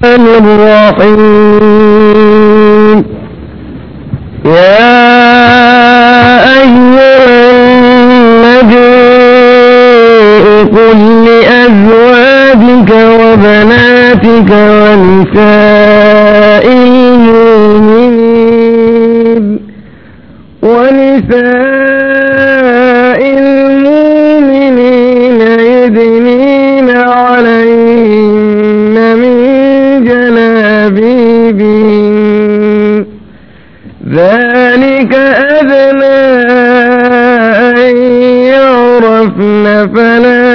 الرحيم يا أيها النبي قل لأزواجك وبناتك ونساء المؤمنين ونساء المؤمنين يدنين عليهن من جلابيبهن ذلك أدنى أن يعرفن فلا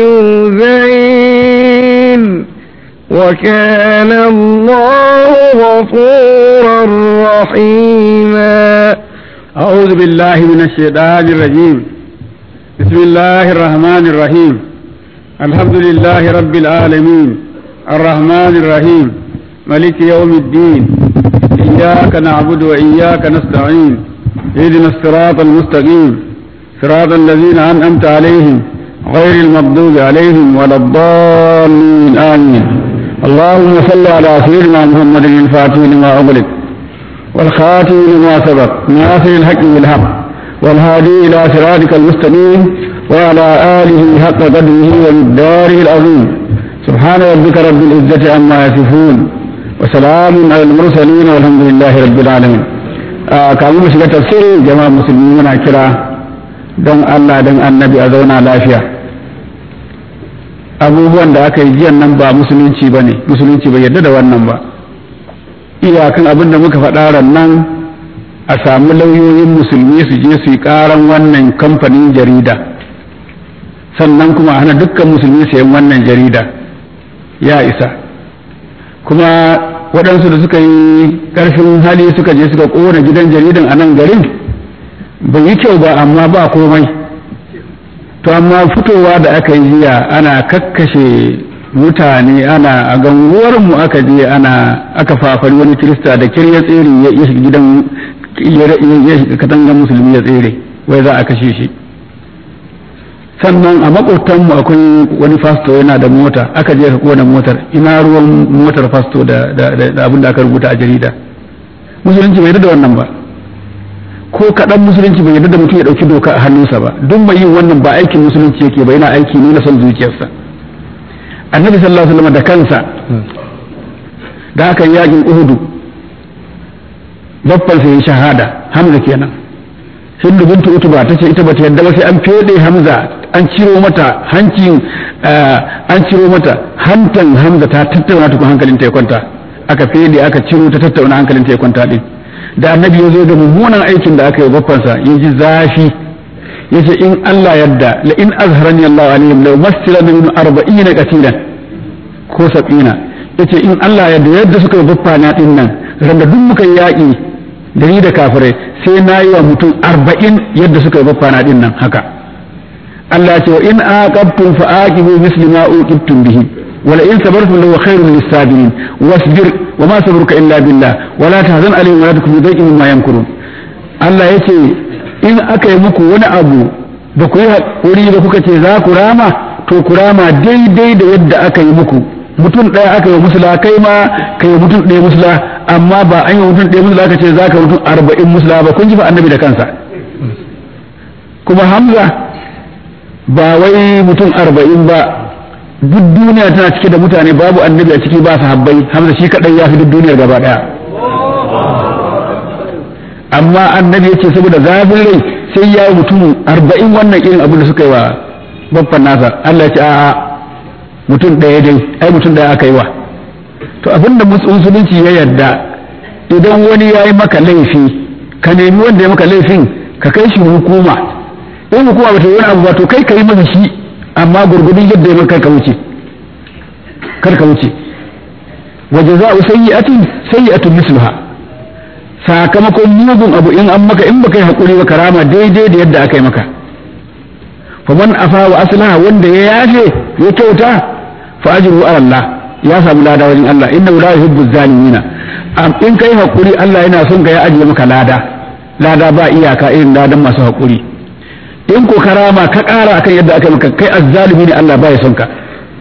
يؤذين وكان الله غفورا رحيما أعوذ بالله من الشيطان الرجيم بسم الله الرحمن الرحيم الحمد لله رب العالمين الرحمن الرحيم ملك يوم الدين إياك نعبد وإياك نستعين اهدنا الصراط المستقيم صراط الذين أنعمت عليهم غير المغضوب عليهم ولا الضالين آمين اللهم صل على سيدنا محمد الفاتح لما أغلق والخاتم لما سبق ناصر الحق بالحق والهادي إلى صراطك المستقيم وعلى آله حق قدره ومقداره العظيم سبحان ربك رب العزة عما يصفون وسلام على المرسلين والحمد لله رب العالمين kamun mu shiga tafsiri jama'a musulmi muna kira don Allah don annabi a zauna lafiya abubuwan da aka yi jiyan nan ba musulunci ba ne musulunci bai yarda da wannan ba iyakan abin da muka faɗa nan a samu lauyoyin musulmi su je su yi ƙaran wannan kamfanin jarida sannan kuma hana dukkan musulmi sayan wannan jarida ya isa kuma waɗansu da suka yi ƙarfin hali suka je suka ƙona gidan jaridan a nan garin bai yi kyau ba amma ba komai to amma fitowa da aka yi jiya ana kakkashe mutane ana a ganguwar mu aka je ana aka fafari wani kirista da kirya tsere ya shiga gidan ya shiga katangan musulmi ya tsere wai za a kashe shi sannan a makwabtanmu akwai wani fasto yana da mota aka je ka kona motar ina ruwan motar fasto da abin da aka rubuta a jarida musulunci bai da wannan ba ko kaɗan musulunci bai yarda da mutum ya ɗauki doka a hannunsa ba duk mai yin wannan ba aikin musulunci yake ba yana aiki ne na son zuciyarsa annabi sallallahu alaihi wasallam da kansa da aka yi yakin uhudu babban sai shahada hamza kenan hindu bintu utuba ta ce ita bata yadda ba sai an fede hamza an ciro mata hancin an ciro mata hantan hamza ta tattauna tukun hankalin ta ya kwanta aka fede aka ciro ta tattauna hankalin ta ya kwanta din da annabi ya zo da mummunan aikin da aka yi babbansa ya ji zafi yace in Allah yadda la in azharani Allah alayhim law masila min 40 qatilan ko 70 yace in Allah yadda yadda suka yi baffana din nan randa duk muka yaki da ni da kafirai sai na yi wa mutum 40 yadda suka yi baffana din nan haka Allah ce wa in aqabtum fa aqibu misli ma uqibtum bihi wa la in sabartum lahu khairun lis-sabirin wasbir wa ma sabruka illa billah wa la tahzan alayhim wa la takun dhaiqin mimma yamkurun Allah yace in aka yi muku wani abu ba ku yi haƙuri ba kuka ce za ku rama to ku rama daidai da yadda aka yi muku mutum ɗaya aka yi musula kai ma ka yi mutum ɗaya musula amma ba an yi mutum ɗaya musula aka ce za ka mutum arba'in musula ba kun ji fa annabi da kansa kuma hamza ba wai mutum arba'in ba duk duniya tana cike da mutane babu annabi a ciki ba sahabbai hamza shi kaɗai ya fi duk duniyar gaba ɗaya amma annabi ya ce saboda zafin rai sai ya yi mutum arba'in wannan irin abin da suka yi wa babban nasa Allah ya ce a'a mutum ɗaya dai ai mutum ɗaya aka yi wa to abin da musulunci ya yarda idan wani ya yi maka laifi ka nemi wanda ya maka laifin ka kai shi hukuma in hukuma ba ta yi wani abu ba to kai ka yi masa shi amma gurgudun yadda ya maka ka wuce kar ka wuce wa jaza'u sayyi'atin sayyi'atun misluha sakamakon mugun abu in an maka in baka yi hakuri ba karama daidai da yadda aka yi maka fa man afa wa aslaha wanda ya yafe ya kyauta fa ajru ala Allah ya samu lada wajen Allah inna la yuhibbu zalimina am in kai hakuri Allah yana son ka ya ajiye maka lada lada ba iyaka irin ladan masu hakuri in ko karama ka kara akan yadda aka maka kai azzalimi ne Allah ba ya son ka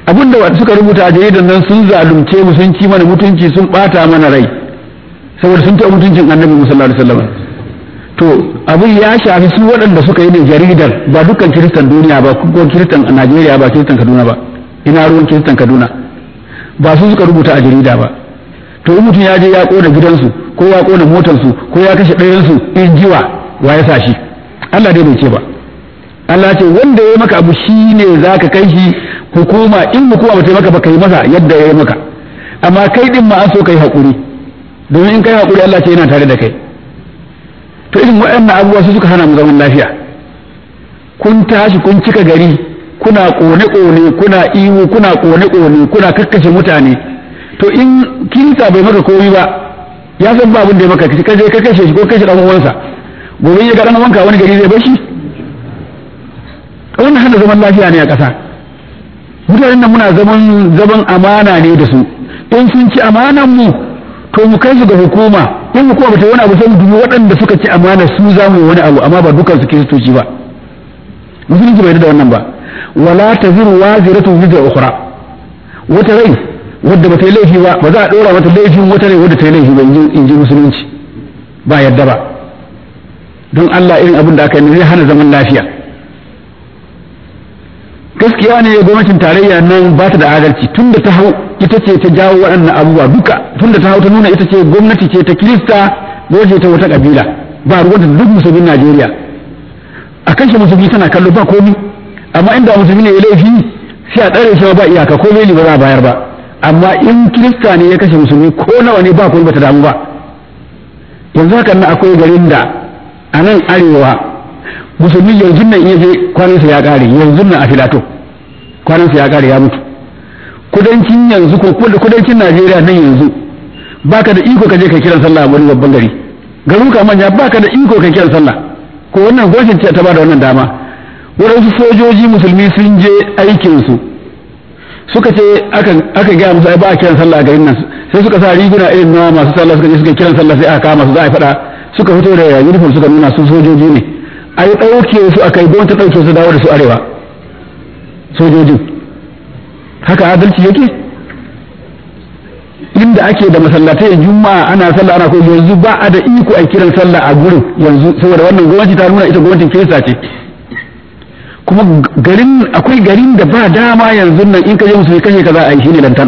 abinda suka rubuta a jaridan nan sun zalunce mu sun ci mana mutunci sun bata mana rai saboda sun taɓa mutuncin annabi sallallahu alaihi wasallam to abin ya shafi su waɗanda suka yi ne jaridar ba dukkan kiristan duniya ba ko kiristan Najeriya ba kiristan Kaduna ba ina ruwan kiristan Kaduna ba su suka rubuta a jarida ba to in mutum ya je ya kona gidansu ko ya kona motarsu ko ya kashe ɗayansu in jiwa wa ya sa shi Allah dai bai ce ba Allah ce wanda ya maka abu shi ne za ka kai shi hukuma in hukuma ba ta maka ba kai masa yadda ya yi maka amma kai din ma an so kai haƙuri domin in kai haƙuri Allah ce yana tare da kai to irin waɗannan abubuwa su suka hana mu zaman lafiya kun tashi kun cika gari kuna ƙone-ƙone kuna ihu kuna ƙone-ƙone kuna kakkashe mutane to in kinsa bai maka komi ba ya san ba abin da ya maka ka je ka kashe shi ko kashe dan uwansa gobe ya ga dan uwanka wani gari zai bar shi wannan hana zaman lafiya ne a ƙasa mutanen nan muna zaman zaman amana ne da su in sun ci amanan mu to mu kai su ga hukuma in hukuma ba ta wani abu sai mu dubi waɗanda suka ci amana su za mu yi wani abu amma ba dukan su kiristoci ba musulunci bai da wannan ba wala taziru waziratun wizra ukhra wata rai wadda ba ta yi laifi ba ba za a ɗora mata laifin wata rai wadda ta yi laifi ba in ji musulunci ba yadda ba don Allah irin abin da aka yi zai hana zaman lafiya gaskiya ne gwamnatin tarayya nan ba ta da adalci tun da ta hau ita ce ta jawo waɗannan abubuwa duka tun da ta hau ta nuna ita ce gwamnati ce ta kirista ce ta wata kabila ba ruwanta duk musulmin Najeriya a kashe musulmi tana kallo ba komi amma inda musulmi ne ya laifi sai a tsare shi ba iyaka ko bai ba za a bayar ba amma in kirista ne ya kashe musulmi ko nawa ne ba kuma bata damu ba yanzu haka nan akwai garin da a nan arewa musulmi yanzu nan iya je kwanansa ya kare yanzu nan a filato kwanansa ya kare ya mutu kudancin yanzu ko kudancin najeriya nan yanzu baka da iko ka je ka kiran sallah a wani babban gari garuka manya baka da iko ka kiran sallah ko wannan gwamnati ce ta ba da wannan dama waɗansu sojoji musulmi sun je aikinsu suka ce aka gaya musu ai ba a kiran sallah a garin nan sai suka sa riguna irin na masu sallah suka je suka kiran sallah sai aka kama su za a faɗa suka fito da uniform suka nuna su sojoji ne ai ɗauke su aka yi don ta ɗauke su dawo da su arewa sojojin haka adalci yake inda ake da masallatai juma'a ana sallah ana ko yanzu ba a da iko a kiran sallah a gurin yanzu saboda wannan gwamnati ta nuna ita gwamnatin kirista ce kuma garin akwai garin da ba dama yanzu nan in ka je musulmi kashe ka za a yi shine lantan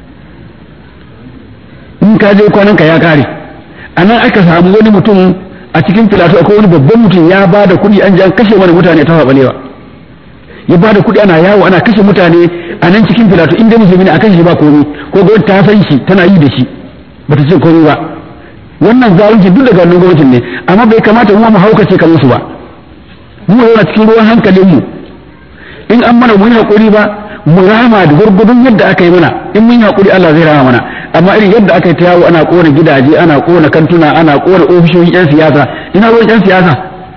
in ka je kwanan ka ya kare a nan aka samu wani mutum a cikin filato akwai wani babban mutum ya ba da kuɗi an je an kashe mana mutane ta faɓalewa ya ba da kuɗi ana yawo ana kashe mutane a nan cikin filato in dai musulmi ne a kashe ba komai ko gwamnati ta san shi tana yi da shi bata ce komai ba wannan zalunci duk daga wannan gwamnatin ne amma bai kamata mu mu haukace kamar su ba mu yana cikin ruwan hankalin mu in an mana mun hakuri ba mu rama da gurgudun yadda aka yi mana in mun hakuri Allah zai rama mana amma irin yadda aka yi ta yawo ana kona gidaje ana kona kantuna ana kona ofisoshin yan siyasa ina ruwan yan siyasa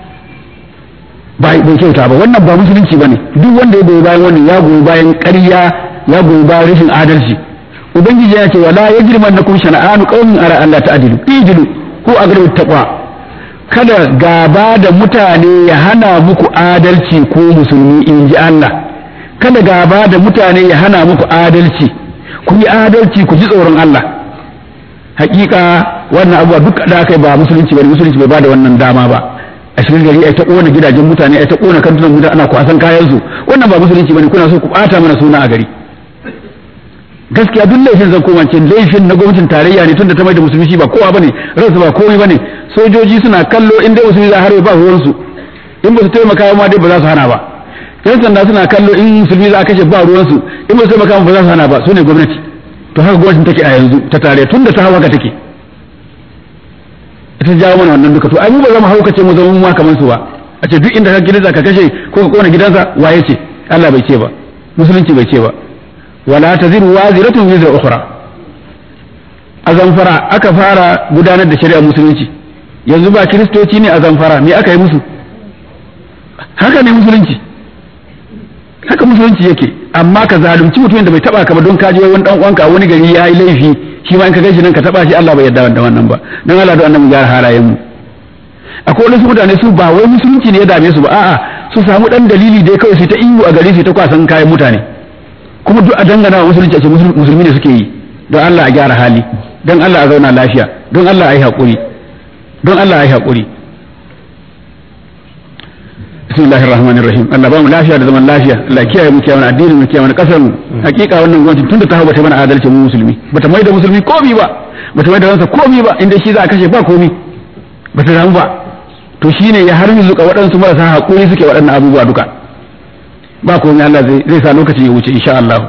ba bai kyauta ba wannan ba musulunci bane duk wanda ya goyi bayan wannan ya goyi bayan ƙarya ya goyi bayan rashin adalci ubangiji ya ce wala yajrimannakum shana'anu qaumin ara Allah ta'dilu ijilu ko agru taqwa kada gaba da mutane ya hana muku adalci ko musulmi in ji Allah kada gaba da mutane ya hana muku adalci ku yi adalci ku ji tsoron Allah hakika wannan abuwa duk da aka yi ba musulunci ba musulunci bai ba da wannan dama ba a cikin gari ai ta kona gidajen mutane ai ta kona kantunan mutane ana kwasan kayan su wannan ba musulunci bane kuna so ku bata mana suna a gari gaskiya duk laifin zan koma ce laifin na gwamnatin tarayya ne tunda ta mai da musulmi shi ba kowa bane ransu ba komai bane sojoji suna kallo in dai musulmi za harbe ba ruwan su in ba su taimaka ma dai ba za su hana ba yan sanda suna kallo in musulmi za a kashe ba ruwan su in ba su taimaka ba za su hana ba su ne gwamnati to haka gwamnatin take a yanzu ta tarayya tunda ta hawa ka take ita jawo mana wannan duka to ai mu ba za mu haukace mu zama mu ma kamar su ba a ce duk inda ka gidansa ka kashe ko ka kona gidansa waye ce Allah bai ce ba musulunci bai ce ba wala taziru waziratun wizra ukhra a zamfara aka fara gudanar da shari'ar musulunci yanzu ba kiristoci ne a zamfara me aka yi musu haka ne musulunci haka musulunci yake amma ka zalunci mutumin da bai taba ka ba don kaji wani dan uwanka a wani gari ya yi laifi shi ma in ka gaishe nan ka taba shi Allah bai yarda da wannan ba dan Allah da annabi gyara halayen mu akwai wasu mutane su ba wai musulunci ne ya dame su ba a'a su samu dan dalili dai kawai su ta ihu a gari su ta kwasan kayan mutane kuma duk a dangana wa musulunci a ce musulmi ne suke yi don Allah a gyara hali don Allah a zauna lafiya don Allah a yi haƙuri don Allah a yi haƙuri bismillahir rahmanir rahim Allah ba mu lafiya da zaman lafiya Allah kiyaye mu kiyaye addinin mu kiyaye kasar mu hakika wannan gwamnati tunda ta hawa ta mana adalci mu musulmi bata mai da musulmi komi ba bata mai da ransa komi ba inda shi za a kashe ba komi bata damu ba to shine ya har zuka waɗansu marasa haƙuri suke waɗannan abubuwa duka ba komai Allah zai sa lokaci ya wuce insha Allah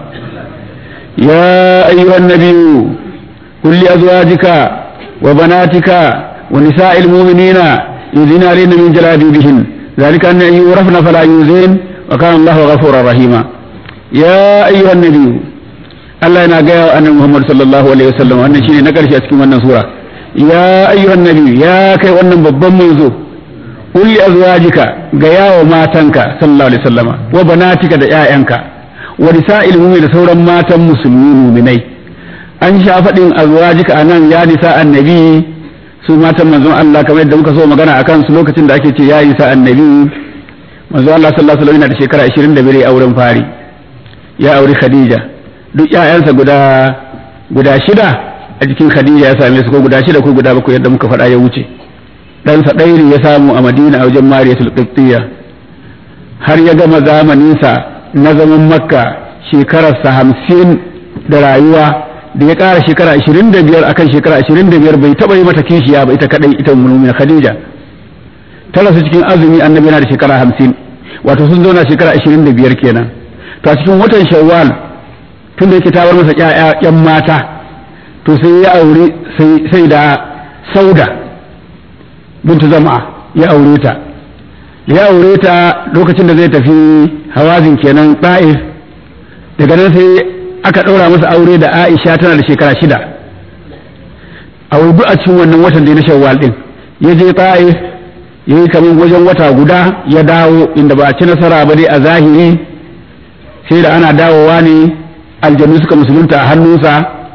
ya ayyuhan nabiyyu qul li azwajika wa banatika wa nisa'il mu'minina yudhina lana min jalabibihin ذلك أن يورفن فلا يؤذين وكان الله غفورا رحيما يا أيها النبي الله ينا غيا أن محمد صلى الله عليه وسلم أن شيء نكر شيء أسكي wannan sura ya ayyuhan nabi ya kai wannan babban manzo qul li azwajika ga yawo matanka sallallahu alaihi wasallama wa banatika da ƴaƴanka wa nisa'il mu'min da sauran matan musulmi mu'minai an sha faɗin azwajika anan ya nisa annabi su matan manzon Allah kamar yadda muka so magana akan su lokacin da ake ce ya nisa annabi manzon Allah sallallahu alaihi wasallam yana da shekara 25 a wurin fari ya auri Khadija duk ƴaƴansa guda guda shida a jikin Khadija ya same su ko guda shida ko guda bakwai yadda muka faɗa ya wuce ɗansa ɗairi ya samu a Madina a wajen Mariyatul Qibtiyya har ya gama zamaninsa na zaman Makka shekararsa hamsin da rayuwa da ya ƙara shekara ashirin da biyar akan shekara ashirin da biyar bai taɓa yi mata kishiya ba ita kaɗai ita mulmina Khadija ta rasu cikin azumi annabi yana da shekara hamsin wato sun zauna shekara ashirin da biyar kenan to a cikin watan shawwal tun da yake tawar masa ƴaƴan mata to sai ya aure sai da sauda bintu zama ya aure ta ya aure ta lokacin da zai tafi hawazin kenan ta'if daga nan sai aka ɗaura masa aure da aisha tana da shekara shida a duk a cikin wannan watan da na shawwal din ya je ta'if ya yi kamar wajen wata guda ya dawo inda ba a ci nasara ba dai a zahiri sai da ana dawowa ne aljanu suka musulunta a hannunsa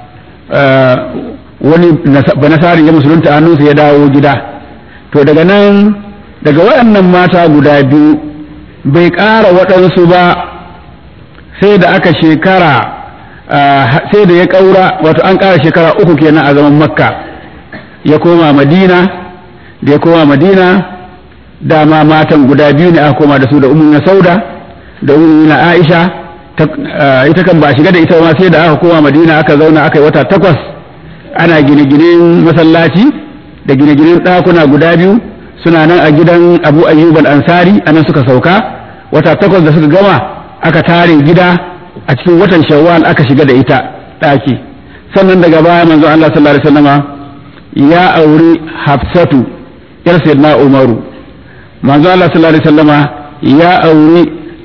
wani banasari ya musulunta a hannunsa ya dawo gida to daga nan daga waɗannan mata guda biyu bai ƙara waɗansu ba sai da aka shekara sai da ya ƙaura wato an ƙara shekara uku kenan a zaman makka ya koma madina da ya koma madina dama matan guda biyu ne aka koma da su da umu na sauda da umu na aisha ita kan ba shiga da ita ma sai da aka koma madina aka zauna aka yi wata takwas ana gine-ginen masallaci da gine-ginen ɗakuna guda biyu suna nan a gidan abu ayyub al-ansari anan suka sauka wata takwas da suka gama aka tare gida a cikin watan shawwal aka shiga da ita ɗaki sannan daga baya manzo Allah sallallahu alaihi wasallama ya auri hafsatu yar sayyidina umaru manzo Allah sallallahu alaihi wasallama ya auri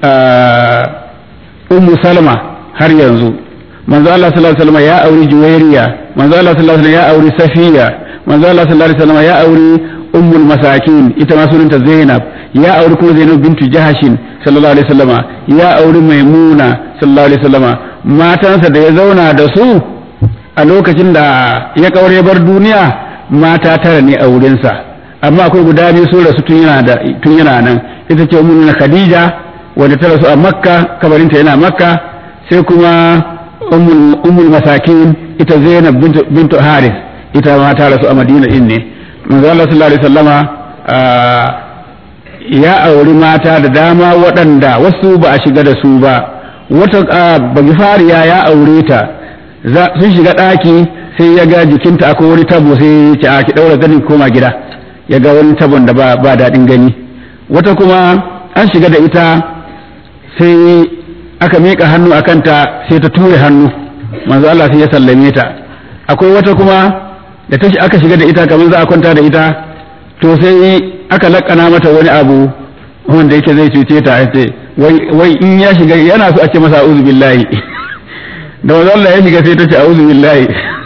ummu salma har yanzu manzo Allah sallallahu alaihi wasallama ya auri juwairiya manzo Allah sallallahu alaihi wasallama ya auri safiya manzo Allah sallallahu alaihi wasallama ya auri ummul masakin ita ma sunanta zainab ya auri kuma zainab bintu jahashin sallallahu alaihi wasallama ya auri maimuna sallallahu alaihi wasallama matansa da ya zauna da su a lokacin da ya kaure bar duniya mata tara ne a wurinsa amma akwai guda biyu sun rasu tun yana da tun yana nan ita ce ummul khadija wanda ta rasu a makka kabarinta yana makka sai kuma ummul ummul masakin ita zainab bintu bintu haris ita ma ta rasu a madina din ne manzo Allah sallallahu alaihi wasallama ya auri mata da dama waɗanda wasu ba a shiga da su ba wata bagifariya ya aure ta sun shiga ɗaki sai ya ga jikinta akwai wani tabo sai ya ce a ki ɗaura zanin koma gida ya ga wani tabon da ba daɗin gani wata kuma an shiga da ita sai aka miƙa hannu a kanta sai ta ture hannu manzo Allah sai ya sallame ta akwai wata kuma da ta aka shiga da ita kamar za a kwanta da ita to sai aka lakana mata wani abu wanda yake zai cuce ta ce wai in ya shiga yana so a ce masa a'udhu billahi da wanzu Allah ya shiga sai ta ce a'udhu billahi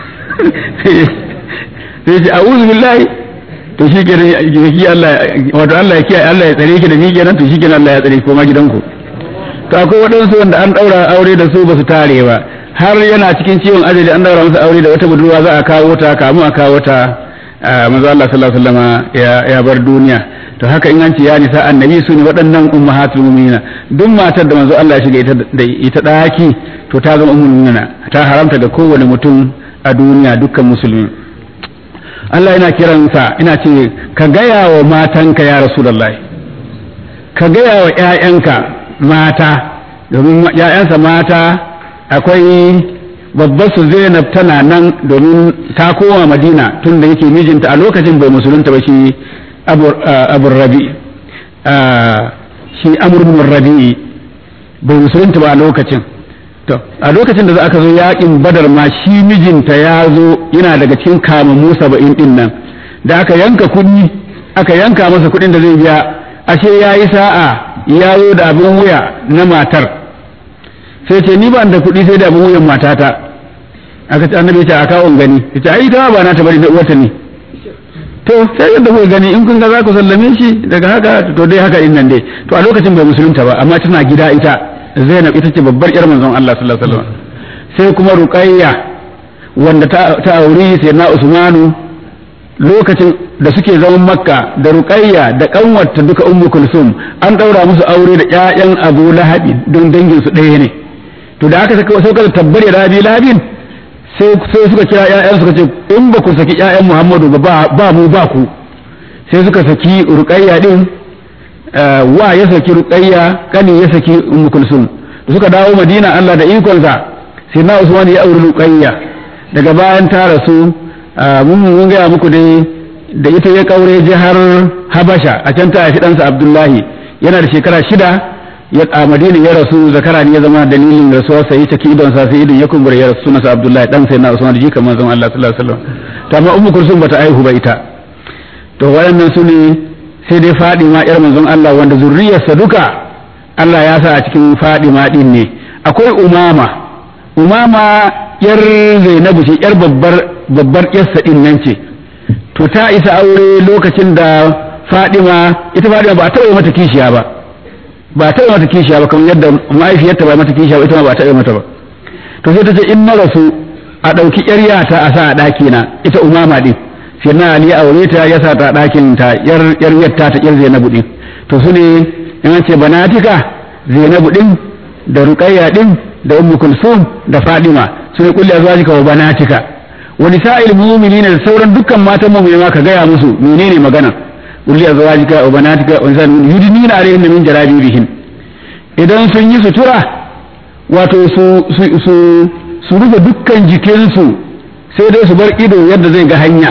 sai ce a'udhu billahi to shi ke ki Allah wato Allah ya kiyaye Allah ya tsare ki da ni kenan to shi kenan Allah ya tsare ki koma gidanku to akwai waɗansu wanda an ɗaura aure da su ba su tare ba har yana cikin ciwon ajali an daura masa aure da wata budurwa za a kawo ta kamu a kawo ta manzo Allah sallallahu alaihi wasallam ya bar duniya to haka in an ce ya nisa annabi su ne waɗannan ummahatul mu'minina duk matar da manzo Allah ya shiga ita da ita daki to ta zama ummul mu'minina ta haramta ga kowane mutum a duniya dukkan musulmi Allah yana kiransa ina ce ka gaya wa matanka ya rasulullahi ka gaya wa ƴaƴanka mata domin ƴaƴansa mata akwai babbar su Zainab tana nan domin ta koma Madina tun da yake mijinta a lokacin bai musulunta ba shi Abu Rabi shi Amr bin Rabi bai musulunta ba a lokacin to a lokacin da za aka zo yakin Badar ma shi mijinta ya zo yana daga cikin kamammu saba'in din nan da aka yanka kuɗi aka yanka masa kuɗin da zai biya ashe ya yi sa'a ya zo da abin wuya na matar sai ce ni ba da kuɗi sai da abin wuyan matata aka ce annabi ya ce a kawon gani ya ce ai ta ba na ta bari na uwarta ne to sai yadda kuka gani in kun ga za ku sallame shi daga haka to dai haka din nan dai to a lokacin bai musulunta ba amma tana gida ita Zainab ita ce babbar yar manzon Allah sallallahu alaihi wasallam sai kuma Ruqayya wanda ta ta auri sayyidina Usmanu lokacin da suke zaman Makka da Ruqayya da kanwarta duka Ummu Kulsum an daura musu aure da ƴaƴan Abu Lahab don dangin su ɗaya ne to da aka saka sauka tabbare Rabi Labin sai sai suka kira ƴaƴan suka ce in ba ku saki ƴaƴan Muhammadu ba ba mu ba ku sai suka saki Ruqayya din wa ya saki ruqayya kani ya saki ummu kulsum da suka dawo madina Allah da ikonsa sai na usman ya auri ruqayya daga bayan ta rasu mun mun ga muku dai da ita ya kaure jihar habasha a can ta haifi ɗansa abdullahi yana da shekara shida ya a madina ya rasu zakara ne ya zama dalilin rasuwar sa ya caki idon sa sai idon ya kumbura ya rasu sunansa abdullahi dan sai na usman ji kamar zan Allah sallallahu alaihi wasallam to amma ummu kulsum bata aihu ba ita to waɗannan su ne sai dai fadima yar manzon Allah wanda zurriyarsa duka Allah ya sa a cikin fadima din ne akwai umama umama yar zainabu ce yar babbar babbar yarsa din nan ce to ta isa aure lokacin da fadima ita fadima ba ta taɓa mata kishiya ba ba ta taɓa mata kishiya ba kamar yadda mahaifiyarta ba mata kishiya ba ita ma ba ta taɓa mata ba to sai ta ce in na rasu a ɗauki yar yata a sa a ɗaki na ita umama din sai na ali aure ta ya sa ta ɗakin ta yar yar yatta ta yar zainabu din to su ne in ce banatika zainabu din da ruqayya din da ummu kulsum da fadima su ne kulli azwajika wa banatika wa nisa'il mu'minina da sauran dukkan matan mu'mini ma ka gaya musu menene magana kulli azwajika wa banatika wa nisa'il yudnina alayhinna min jalabibihin idan sun yi sutura wato su su su rufe dukkan jikinsu sai dai su bar ido yadda zai ga hanya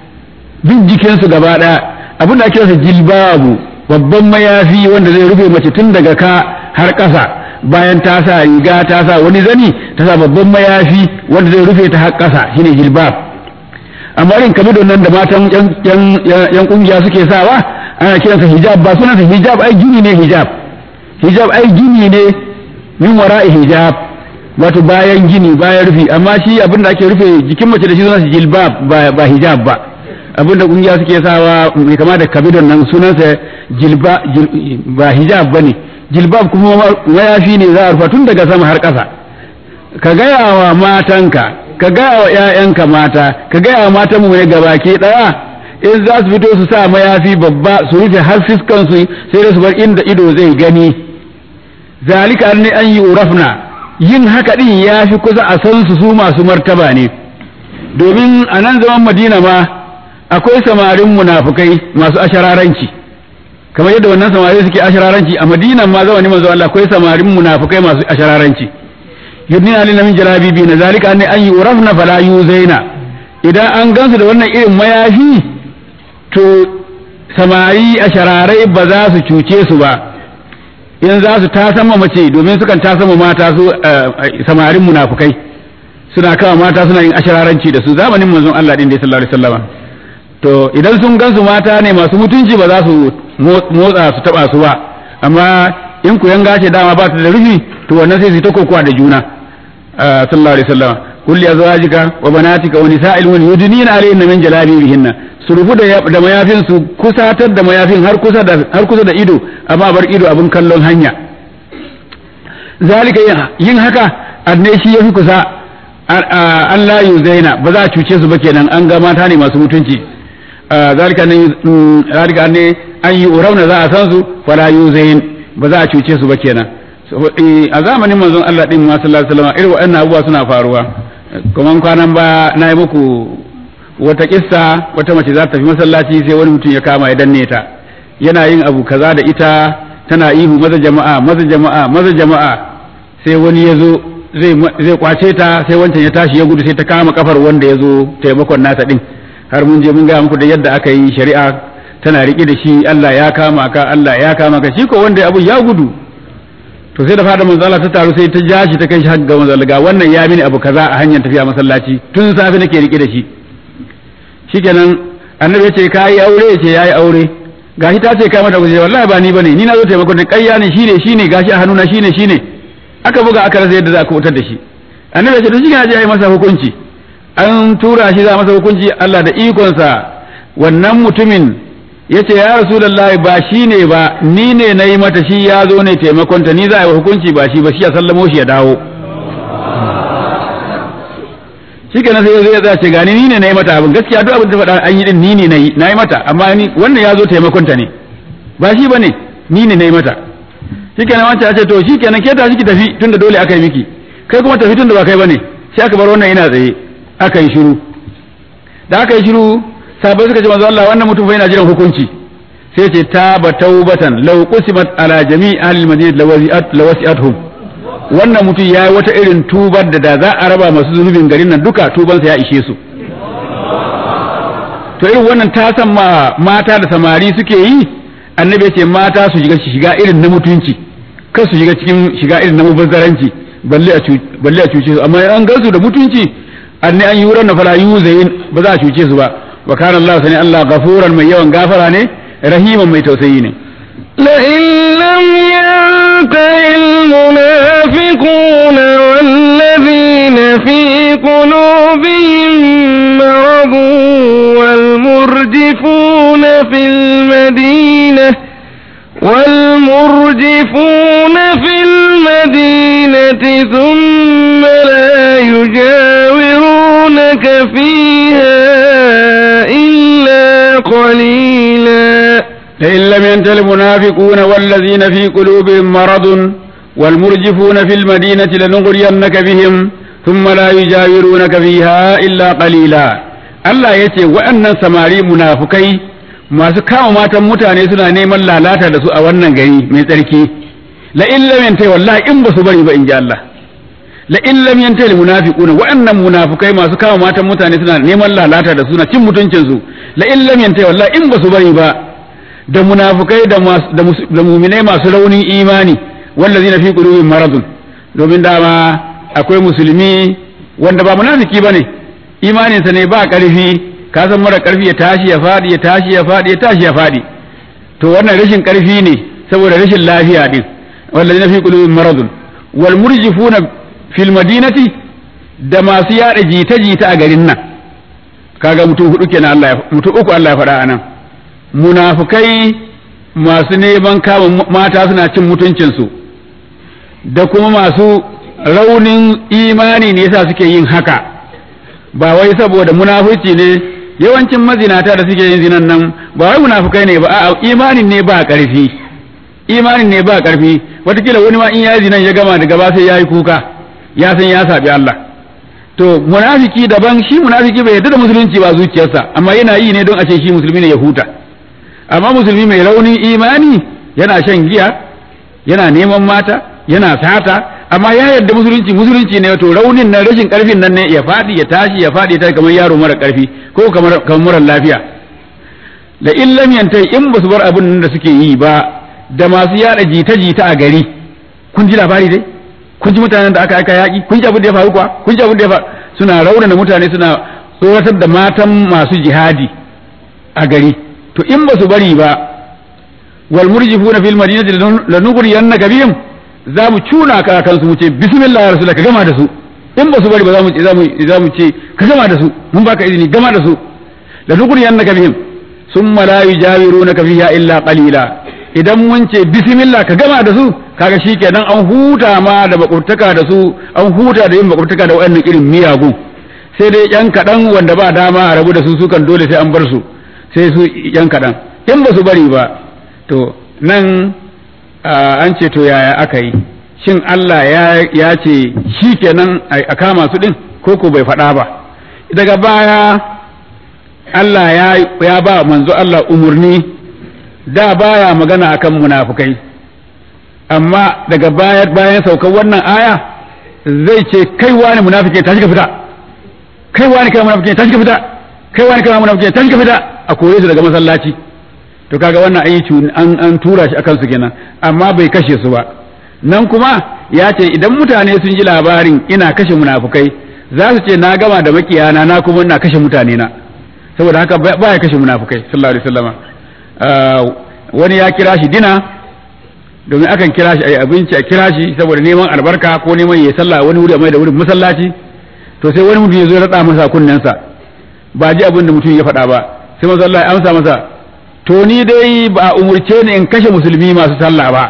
duk jikinsu gaba ɗaya abin da ake rasa jilbabu babban mayafi wanda zai rufe mace tun daga ka har ƙasa bayan ta sa riga ta sa wani zani ta sa babban mayafi wanda zai rufe ta har ƙasa shine jilbab amma irin kamar nan da matan yan kungiya suke sawa ana kiransa hijab ba sunansa hijab ai gini ne hijab hijab ai gini ne min wara'i hijab wato bayan gini bayan rufi amma shi abin da ake rufe jikin mace da shi sunansa jilbab ba hijab ba abin da kungiya suke sawa mai kama da kabidon nan sunansa jilba ba hijab bane jilbab kuma mayafi ne za a rufa tun daga sama har ƙasa ka gaya wa matanka ka gaya wa ƴaƴanka mata ka gaya wa matan mu ne gabaki daya in za su fito su sa mayafi babba su rufe har fiskan su sai da su bar inda ido zai gani zalika ne an yi urafna yin haka din ya fi kusa a san su su masu martaba ne domin a nan zaman madina ma akwai samarin munafukai masu ashararanci kamar yadda wannan samari suke ashararanci a madinan ma zamanin manzo Allah akwai samarin munafukai masu ashararanci yudnina lil min jalabibi na zalika ne an yurafna fala yuzaina idan an gansu da wannan irin mayafi to samari ashararai ba za su cuce su ba in za su tasama mace domin sukan tasama mata su samarin munafukai suna kawo mata suna yin ashararanci da su zamanin manzon Allah din da sallallahu alaihi wasallam to idan sun gansu mata ne masu mutunci ba za su motsa su taba su ba amma in ku yanga ce dama ba ta da rufi to wannan sai su ta kokowa da juna sallallahu alaihi wasallam kulli azwajika wa banatika wa nisa'il mu'minin yudnina alayhinna min jalabibihinna su rufu da da mayafin su kusatar da mayafin har kusa da har kusa da ido amma bar ido abin kallon hanya zalika yin haka anne shi yafi kusa Allah yu zaina ba za a cuce su ba kenan an ga mata ne masu mutunci zalika ne zalika ne an yi urauna za a san su fala yuzain ba za a cuce su ba kenan a zamanin manzon Allah din ma sallallahu alaihi wasallam irin waɗannan abubuwa suna faruwa kuma kwanan ba na yi muku wata kissa wata mace za ta tafi masallaci sai wani mutum ya kama ya danne ta yana yin abu kaza da ita tana ihu maza jama'a maza jama'a maza jama'a sai wani ya zo zai kwace ta sai wancan ya tashi ya gudu sai ta kama kafar wanda ya zo taimakon nasa din har mun je mun gaya muku da yadda aka yi shari'a tana riƙe da shi Allah ya kama ka Allah ya kama ka shi ko wanda abu ya gudu to sai da fada manzo Allah ta taru sai ta ja shi ta kai shi har ga manzo ga wannan ya mini abu kaza a hanyar tafiya masallaci tun safe nake riƙe da shi shikenan annabi ya ce ka yi aure ya ce ya yi aure gashi ta ce kai mata guje wallahi ba ni bane ni na zo taimakon da ƙarya ne shine shine gashi a hannuna shine shine aka buga aka rasa yadda za a kubutar da shi annabi ya ce to shi ya je yi masa hukunci an tura shi za masa hukunci Allah da ikonsa wannan mutumin ya ce ya rasulullahi ba shi ne ba ni ne na yi mata shi ya zo ne taimakonta ni za a yi hukunci ba shi ba shi ya sallamo shi ya dawo shi kenan sai zai ya ce gani ni ne na yi mata abin gaskiya duk abin da faɗa an yi din ni ne na yi na yi mata amma ni wannan ya zo taimakonta ne ba shi ba ne ni ne na yi mata shi kenan wancan ya ce to shi kenan ke tashi ki tafi tunda dole aka yi miki kai kuma tafi tunda ba kai ba ne sai aka bar wannan ina tsaye aka yi shiru da aka yi shiru sahabbai suka ce manzo Allah wannan mutum fa yana jiran hukunci sai ce taba taubatan law qusimat ala jami'i ahli madinati lawasi'at lawasi'atuhum wannan mutum yayi wata irin tubar da da za a raba masu zunubin garin nan duka tubansa ya ishe su to irin wannan ta san ma mata da samari suke yi annabi ce mata su shiga shiga irin na mutunci kar su shiga cikin shiga irin na mubazzaranci balle a balle a cuce su amma an gansu da mutunci anni an yuran na fala yuzayin ba za a cuce su ba wa kana Allah sani Allah gafuran mai yawan gafara ne rahiman mai tausayi ne لئن لم ينته المنافقون والذين في قلوبهم مرض والمرجفون في المدينة والمرجفون في المدينة ثم لا يجاورونك فيها إلا قليلا لئن لم ينته المنافقون والذين في قلوبهم مرض والمرجفون في المدينة لنغرينك بهم ثم لا يجاورونك فيها إلا قليلا Allah ya ce waɗannan samari munafukai masu kama matan mutane suna neman lalata da su a wannan gari mai tsarki la in lam yantai wallahi in ba su bari ba in ji Allah la in lam yantai al munafiquna waɗannan munafukai masu kama matan mutane suna neman lalata da su na cin mutuncin su la in lam yantai wallahi in ba su bari ba da munafukai da da muminai masu raunin imani wallazina fi qulubihim maradun domin dama akwai musulmi wanda ba munafiki bane imaninsa ne ba ƙarfi ka san mara ƙarfi ya tashi ya faɗi ya tashi ya faɗi ya tashi ya faɗi to wannan rashin ƙarfi ne saboda rashin lafiya din wallazina fi qulubihim maradun wal murjifuna fil madinati da masu yada jita jita a garin nan kaga mutum hudu kenan Allah ya mutum uku Allah ya faɗa anan munafukai masu neman kama mata suna cin mutuncinsu da kuma masu raunin imani ne yasa suke yin haka ba wai saboda munafurci ne yawancin mazinata da suke yin zinan nan ba wai munafukai ne ba a'a imanin ne ba ƙarfi imanin ne ba ƙarfi watakila wani ma in ya zinan ya gama da gaba sai ya yi kuka ya san ya sabi Allah to munafiki daban shi munafiki bai yarda da musulunci ba zuciyarsa amma yana yi ne don a ce shi musulmi ne ya huta amma musulmi mai raunin imani yana shan giya yana neman mata yana sata amma ya yarda musulunci musulunci ne to raunin nan rashin karfin nan ne ya fadi ya tashi ya fadi ta kamar yaro mara karfi ko kamar kamar mara lafiya la in lam yantai in basu bar abin da suke yi ba da masu yada jita jita a gari kun ji labari dai kun ji mutanen da aka aika yaki kun ji abin da ya faru kuwa kun ji abin da ya faru suna raunana mutane suna tsoratar da matan masu jihadi a gari to in basu bari ba wal murjifuna fil madinati lanugriyannaka bihim za mu cuna ka kansu mu ce bismillah ya rasulaka gama da su in ba su bari ba za mu ce za mu ce ka gama da su mun baka izini gama da su la nugriyannaka bihim summa la yujawirunaka fiha illa qalila idan mun ce bismillah ka gama da su kaga shikenan an huta ma da makurtaka da su an huta da yin makurtaka da wayannan irin miyagu sai dai yan kadan wanda ba dama a rabu da su sukan dole sai an bar su sai su yan kaɗan in ba su bari ba to nan an ce to yaya aka yi shin Allah ya ce shi kenan a kama su ɗin ko ko bai faɗa ba daga baya Allah ya ba manzo Allah umarni da baya magana akan munafukai amma daga bayan saukar wannan aya zai ce kai wani munafike tashi ka fita kai wani kai munafike tashi ka fita kai wani kai munafike tashi ka fita a kore su daga masallaci to kaga wannan ayi an an tura shi akan su kenan amma bai kashe su ba nan kuma ya ce idan mutane sun ji labarin ina kashe munafukai za su ce na gama da makiyana na kuma ina kashe mutane na saboda haka ba ya kashe munafukai sallallahu alaihi wasallama wani ya kira shi dina domin akan kira shi a yi abinci a kira shi saboda neman albarka ko neman ya sallah wani wuri a mai da wurin masallaci to sai wani mutum ya zo ya rada masa kunnensa ba ji abin da mutum ya faɗa ba sai manzo Allah ya amsa masa to ni dai ba umurce ni in kashe musulmi masu sallah ba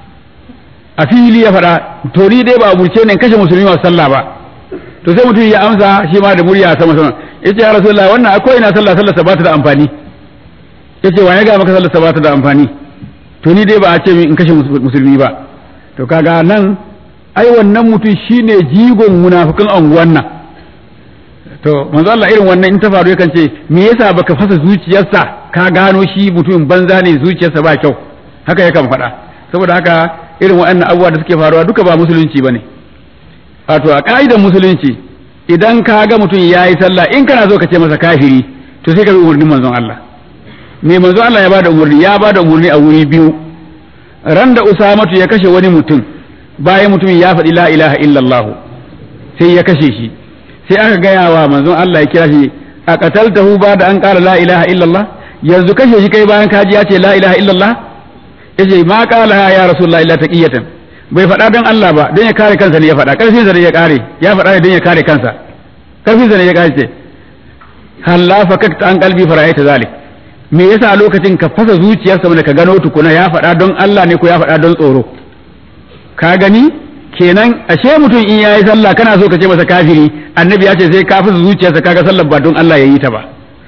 a fili ya faɗa to ni dai ba umurce ni in kashe musulmi masu sallah ba to sai mutum ya amsa shi ma da murya sama sama yace ya rasulullah wannan akwai ina sallah sallah ba ta da amfani yace wa ya ga maka sallah ba ta da amfani to ni dai ba a ce in kashe musulmi ba to kaga nan ai wannan mutum shine jigon munafikan anguwan nan to manzo Allah irin wannan in ta faru yakan ce me yasa baka fasa zuciyarsa ka gano shi mutumin banza ne zuciyarsa ba kyau haka yakan faɗa saboda haka irin waɗannan abubuwa da suke faruwa duka ba musulunci bane wato a ka'idar musulunci idan ka ga mutum ya yi sallah in kana so ka ce masa kafiri to sai ka bi umarnin manzon Allah me manzon Allah ya bada umarni ya bada umarni a wuri biyu ran da Usamatu ya kashe wani mutum bayan mutumin ya faɗi la ilaha illallah sai ya kashe shi sai aka gaya wa manzon Allah ya kira shi a qataltahu ba da an qala la ilaha illallah yanzu kashe shi kai bayan kaji ya ce la ilaha illallah yace ma qala ya rasulullahi illa taqiyatan bai faɗa don Allah ba don ya kare kansa ne ya faɗa ƙarfin sa ne ya kare ya faɗa ne don ya kare kansa ƙarfin sa ne ya kare ce halla fakakta an qalbi fara'aita zalik me yasa lokacin ka fasa zuciyarsa wanda ka gano tukuna ya faɗa don Allah ne ko ya faɗa don tsoro ka gani kenan ashe mutum in yayi sallah kana so ka ce masa kafiri annabi ya ce sai ka fasa zuciyarsa kaga sallar ba don Allah yayi ta ba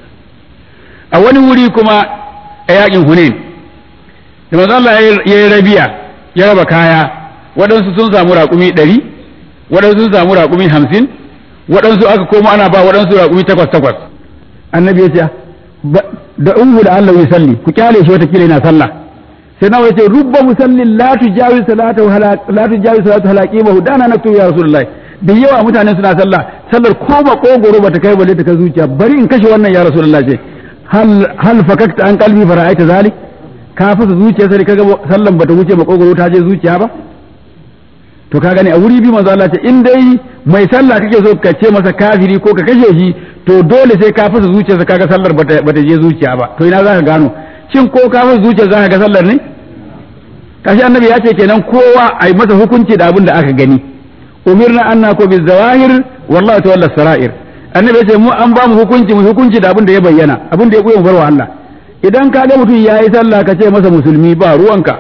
a wani wuri kuma a yakin Hunain da manzo Allah ya yi rabiya ya raba kaya waɗansu sun samu raƙumi ɗari waɗansu sun samu raƙumi hamsin waɗansu aka koma ana ba waɗansu raƙumi takwas takwas annabi ya ce da ungu da Allah ya salli ku kyale shi wata kila yana sallah sai nawa yace rubba musallin la tujawi salatu la tujawi salatu halaqimahu dana naktu ya rasulullahi da yawa mutane suna sallah sallar ko ba kogoro bata kai balle ta kai zuciya bari in kashe wannan ya rasulullahi ce hal hal fakakta an qalbi fara'aita zalik ka fasa zuciya sai kaga sallan bata wuce ba kogoro ta je zuciya ba to ka gane a wuri bi manzo Allah ce in dai mai sallah kake so ka ce masa kafiri ko ka kashe shi to dole sai ka fasa zuciyarsa kaga sallar bata bata je zuciya ba to ina zaka gano shin ko ka fasa zuciyar zaka ga sallar ne kashi annabi ya ce kenan kowa a yi masa hukunci da abin da aka gani umirna anna ko bi zawahir wallahi tawalla sarair annabi ya ce mu an ba mu hukunci mu hukunci da abin da ya bayyana abin da ya koyi mu barwa Allah idan ka ga mutum yayi sallah ka ce masa musulmi ba ruwanka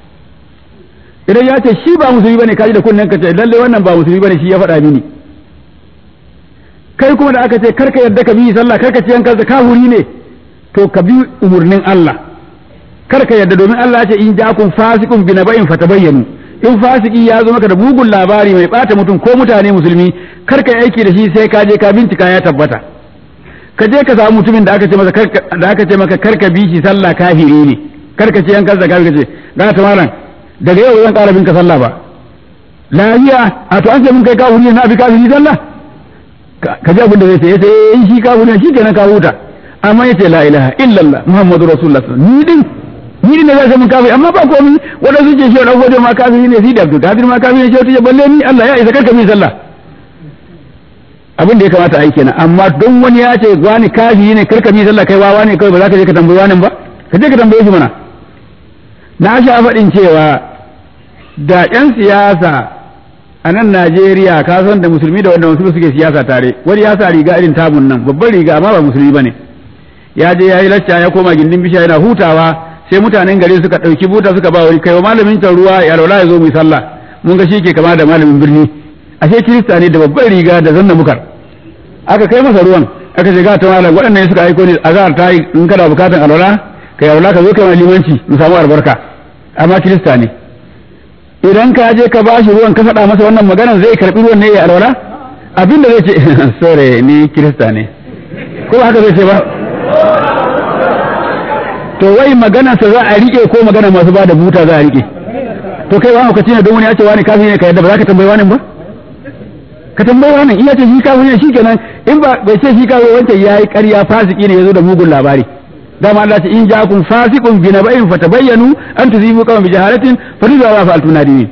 idan ya ce shi ba musulmi bane kaji da kunnen ka ce lalle wannan ba musulmi bane shi ya faɗa mini kai kuma da aka ce karka yadda ka bi sallah karka ce yanka ka huri ne to ka bi umurnin Allah karka yadda domin Allah ya ce in ja'akum fasiqun bi naba'in fatabayyanu in fasiki ya zo maka da mugun labari mai bata mutum ko mutane musulmi karka yi aiki da shi sai ka je ka bincika ya tabbata ka je ka samu mutumin da aka ce masa da aka ce maka karka bi shi sallah kafiri ne karka ce yanka zakka ka ce ga ta malam daga yau zan ƙara bin ka sallah ba lafiya a to an ce mun kai kafiri na bi kafiri sallah ka ji abin da zai ce sai in shi kafiri shi kenan ka huta amma yace la ilaha illallah muhammadu rasulullah ni din ni din da zai mun kafiri amma ba komai wanda su ce shi wa dan ma kafiri ne shi da abdul kadir ma kafiri ne shi ta balle ni Allah ya isa karka min sallah abin da ya kamata a yi kenan amma don wani ya ce wani kafiri ne karka min sallah kai wawa ne kawai ba za ka je ka tambayi wani ba ka je ka tambaye shi mana na sha faɗin cewa da 'yan siyasa a nan Najeriya ka san da musulmi da wanda musulmi suke siyasa tare wani ya sa riga irin tamun nan babban riga amma ba musulmi bane ya je ya yi lacca ya koma gindin bisha yana hutawa sai mutanen gari suka ɗauki buta suka ba wani kai wa malamin can ruwa ya laula ya zo mu sallah mun ga shi ke kama da malamin birni ashe kirista ne da babban riga da zanna mukar aka kai masa ruwan aka ce ga ta malam waɗannan suka aiko ne azhar ta yi in kana bukatan alwala kai alwala ka zo kai limanci mu samu albarka amma kirista ne idan ka je ka bashi ruwan ka faɗa masa wannan maganar zai karɓi ruwan ne ya alwala abin da zai ce sore ni kirista ne ko haka zai ce ba to wai maganarsa za a rike ko magana masu ba da buta za a rike to kai wani kaci ne don wani ya ce wani kafin ne ka yadda ba za ka tambayi wani ba ka tambayi wani in ya ce shi kafin ne shikenan in ba bai ce shi kafin wancan ya yi ƙarya fasiki ne ya zo da mugun labari dama Allah ce in ja'akum fasiqun bi naba'in fatabayyanu an tuzibu qawman bi jahalatin fatuzu wa fa'altu nadimin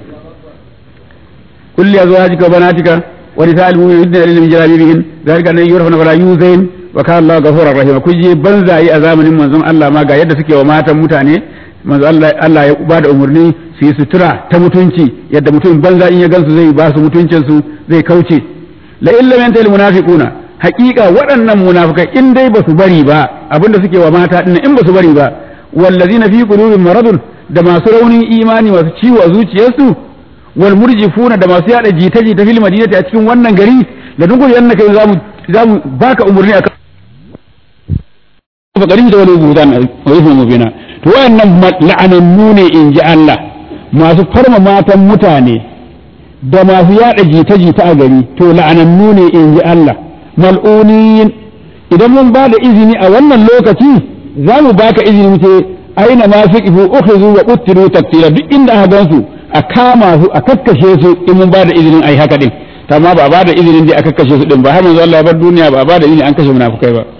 kulli azwajika wa banatika wa nisa'il mu'minina yudnina min jalabibihin dhalika an yurfana wala yuzain wa kana Allah ghafurur rahim kun je banzayi a zamanin manzon Allah ma ga yadda suke wa matan mutane manzo Allah Allah ya ba da umarni su yi sutura ta mutunci yadda mutum banza in ya gansu zai ba su mutuncin su zai kauce la illa yantal munafiquna haqiqa waɗannan munafikai in dai ba su bari ba abinda suke wa mata din in ba su bari ba wallazina fi qulubihim maradun da masu raunin imani masu ciwo a zuciyarsu wal murjifuna da masu yada jita-jita fil madinati a cikin wannan gari da duk yanna kai zamu zamu baka umarni akan faƙarin da wani gudan a rufin mubina to wayannan la'anannu ne in ji Allah masu farma matan mutane da masu yada jita-jita a gari to la'anannu ne in ji Allah mal'unin idan mun ba da izini a wannan lokaci za mu baka izini mu ce aina ma fi ifu ukhizu wa qutilu taqtila duk inda aka gansu a kama su a kakkashe su in mun ba da izinin ai haka din amma ba a ba da izinin da aka kashe su din ba har manzo Allah ya bar duniya ba a ba da izini an kashe munafukai ba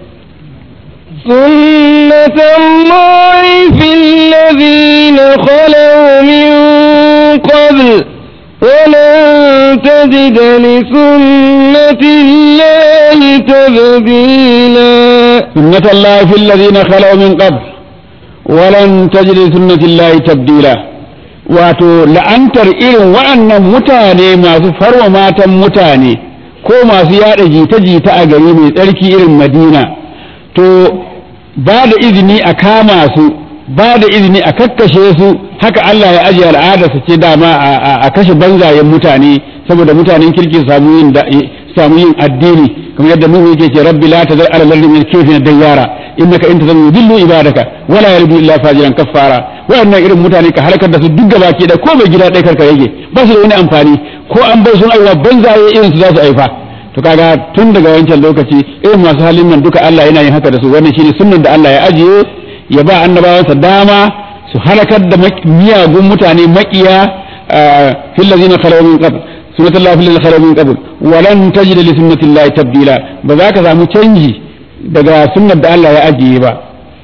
سنة الله في الذين خلوا من قبل ولن تجد لسنة الله تبديلا سنة الله في الذين خلوا من قبل ولن تجد لسنة الله تبديلا wato la'antar irin wa'annan mutane masu farwa matan mutane ko masu yada jita-jita a gari mai tsarki irin madina to ba da izini a kama su ba da izini a kakkashe su haka Allah ya ajiye al'ada su ce dama a kashe banzayen mutane saboda mutanen kirki samu yin samu yin addini kamar yadda Nuhu yake ce rabbi la tazar ala lardi min kayfin dayyara innaka in tazar yudillu ibadaka wala yarbi illa fajiran kaffara wayannan irin mutane ka halakar da su duk gabaki da ko bai gida ɗaya karka yake ba su da wani amfani ko an bai sun aiwa banzaye irin su za su aifa to kaga tun daga wancan lokaci irin masu halin nan duka Allah yana yin haka da su wannan shine sunnan da Allah ya ajiye ya ba annabawansa dama su halakar da miyagun mutane makiya fil ladina khalaw min qabl sunnatullahi fil ladina khalaw min qabl wa lan tajid li sunnatillahi tabdila ba za ka samu canji daga sunnar da Allah ya ajiye ba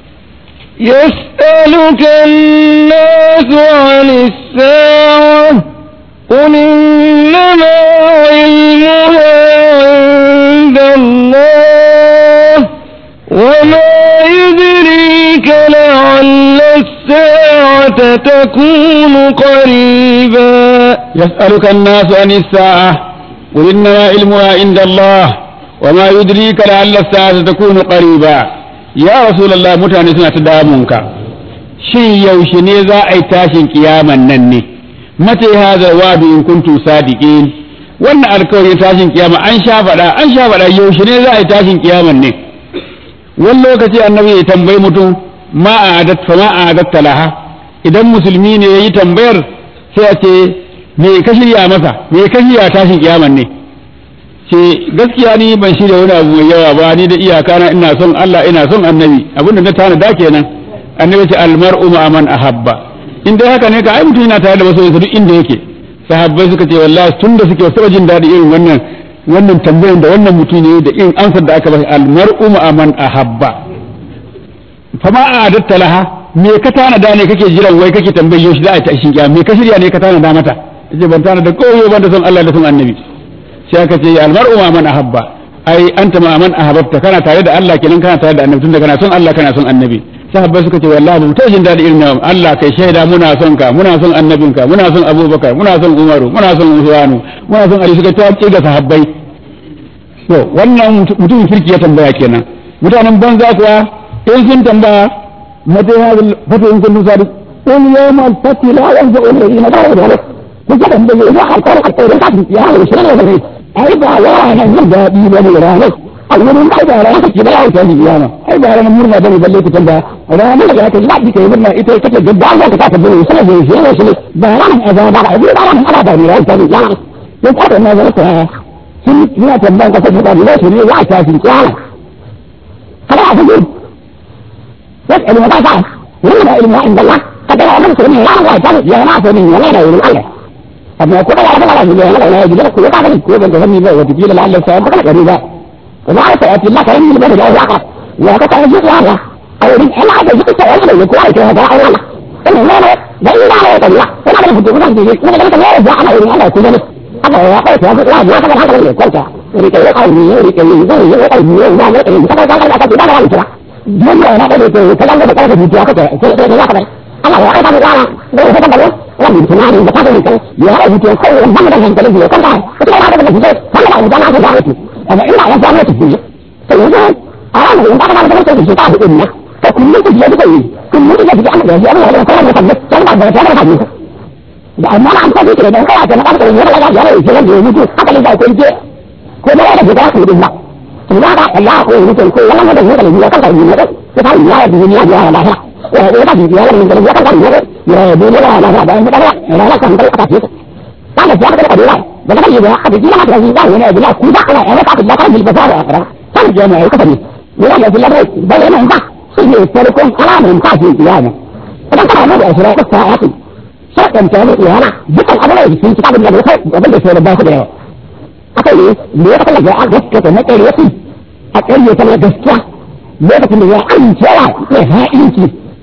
يسألك الناس عن الساعة قل إنما علمها عند الله وما يدريك لعل الساعة تكون قريبا يسألك الناس عن الساعة قل إنما علمها عند الله وما يدريك لعل الساعة تكون قريبا يا رسول الله متعني سنة دامونك shin yaushe ne za a yi tashin kiyaman nan ne mata hadha wa'du in kuntum sadiqin wannan alkawarin tashin kiyama an sha faɗa an sha faɗa yaushe ne za a yi tashin kiyaman ne wani lokaci annabi ya tambayi mutum ma a adat fa ma a adat laha idan musulmi ne yayi tambayar sai a ce me ka shirya masa me ka shirya tashin kiyaman ne ce gaskiya ni ban shirya wani abu mai yawa ba ni da iyaka na ina son Allah ina son annabi abinda na tana da kenan annabi ce almar'u ma man ahabba in dai haka ne ka ai mutum yana tare da masoyinsa duk inda yake sahabbai suka ce wallahi tun da suke wasu jin daɗi irin wannan wannan tambayan da wannan mutum ne da irin ansar da aka bashi almar'u ma man ahabba fa ma a'adatta laha me ka tana da ne kake jiran wai kake tambayar yau shi za a ta shin me ka shirya ne ka tana da mata yace ban tana da koyo ban da son Allah da son annabi sai aka ce almar'u ma man ahabba ai anta ma man ahabbta kana tare da Allah kenan kana tare da annabi tunda kana son Allah kana son annabi sahabbai suka ce wallahi mu tashin dadi irin nan Allah kai shaida muna son ka muna son annabinka muna son Abubakar muna son Umaru muna son Usmanu muna son Ali suka ta ce ga sahabbai to wannan mutumin kirki ya tambaya kenan mutanen banza kuwa in sun tambaya mata ya fata in kun sadiq qul yawma al-fathi la yanfa'u alladhina kafaru kuka tambaye ina alƙawar alƙawarin kafin ya hawo shi ne ai ba wa nan yin daɗi ba ne ranar a wurin ba da ran kake da yawo ta kiyama ai da ran murna da balle ku tanda ranar da ta lafi kai murna ita take gaggawa ka ta bude sai da shi ne shi ba ran azaba ba ai ba ran ala da ran ta kiyama ya ka da nazar ta sun yana tambayan ka sai da ne shi ne ya ta kiyama kada a gudu يسأل متى فعل ولا علم عند الله قد لا يملك من الله ويسأل يا ناس من ولا لا يقول الله طب ما يكون على الله يقول الله لا يجوز لك وقع عليك وانت تفهمي بقى وتجيل لعل السلام بقى قريبا وما سيأتي الله كريم من بلد الواقع وقد يجوز الله أو من أنا عايز يجوز سؤال يقول عليك هذا أو الله إنه لا لا لا إله إلا الله ولا لا يفضل الله يجوز ولا لا لا يرجع على إله إلا كل هذا هو قول هذا الله ما كان هذا اللي قلت يريد يقول يريد يقول يقول يقول ما يقول كذا كذا كذا كذا كذا don da na ɗaure to kalan da kare mutuwa kake sai sai ya kada Allah ya aika da rana da ya kada da wannan tunani da kada mutum ya haɗa mutuwa kai wannan da hankalin ya kanta kuma ya da mutum sai Allah ya dana da mutum amma ina ya samu mutum sai yanzu a ranar da kada da mutum shi ta hudu ne to kullum ku ji da yi kullum ku ji da Allah ya yi da kuma mutum sai da da ta da da amma an ta ce da kai da kada da ya da ya yi sai da mutu haka ne da ko je ko da ya da ku din ba ina ba Allah ko mutum ko wannan da yake da ya kanta ne da ta ta ya da duniya ya la ya ya da duniya ya da ya kanta ne ya da duniya la la da ya da ya la kan da ta ce ta da ya da da da da da ya da da duniya da ya da ya da ku da ala ya ta da kan da ba ya ta da ya ka ne ya ya da da da ya nan ba shi ne farkon alamun ta ce ya ne idan kana da ashira ta ta ati shakan ta ne ya na dukkan abin da sun ci abin da ya abin da sai da ba su da yawa aka yi me ya kalla a gaskiya na ƙarya su a ƙarya ta na gaskiya lokacin da ya amincewa mai ha'inci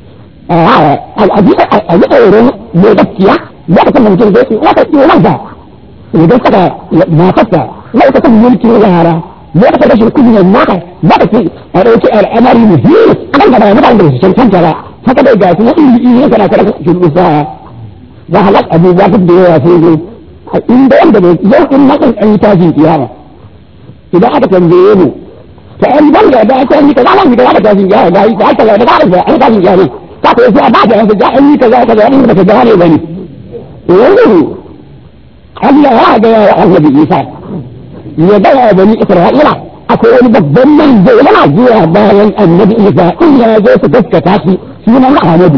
a yi tsoron mai gaskiya lokacin da mutum zai wata tsoron da idan saka matarsa lokacin mulkin yara lokacin rashin kunyar mata lokacin a ɗauki al'amari muhimmi a kan gaba mutane da su cancanta ba haka dai ga su na iri iri kana kada su isa za halak abubuwa duk da yawa sai zai in da wanda bai yau in na kan yi tashin kiyama idan aka tambaye mu ta an ban da da aka yi kaza ban da aka tashin kiyama da aka aka da aka da aka tashin kiyama ta ko sai ba da aka ga an yi kaza kaza in ba ka gane bane yanzu Allah ya ga ya Annabi Isa ya ga ya bani Isra'ila akwai wani babban manzo yana zuwa bayan Annabi Isa in ya zo su gaskata shi sunan Ahmadu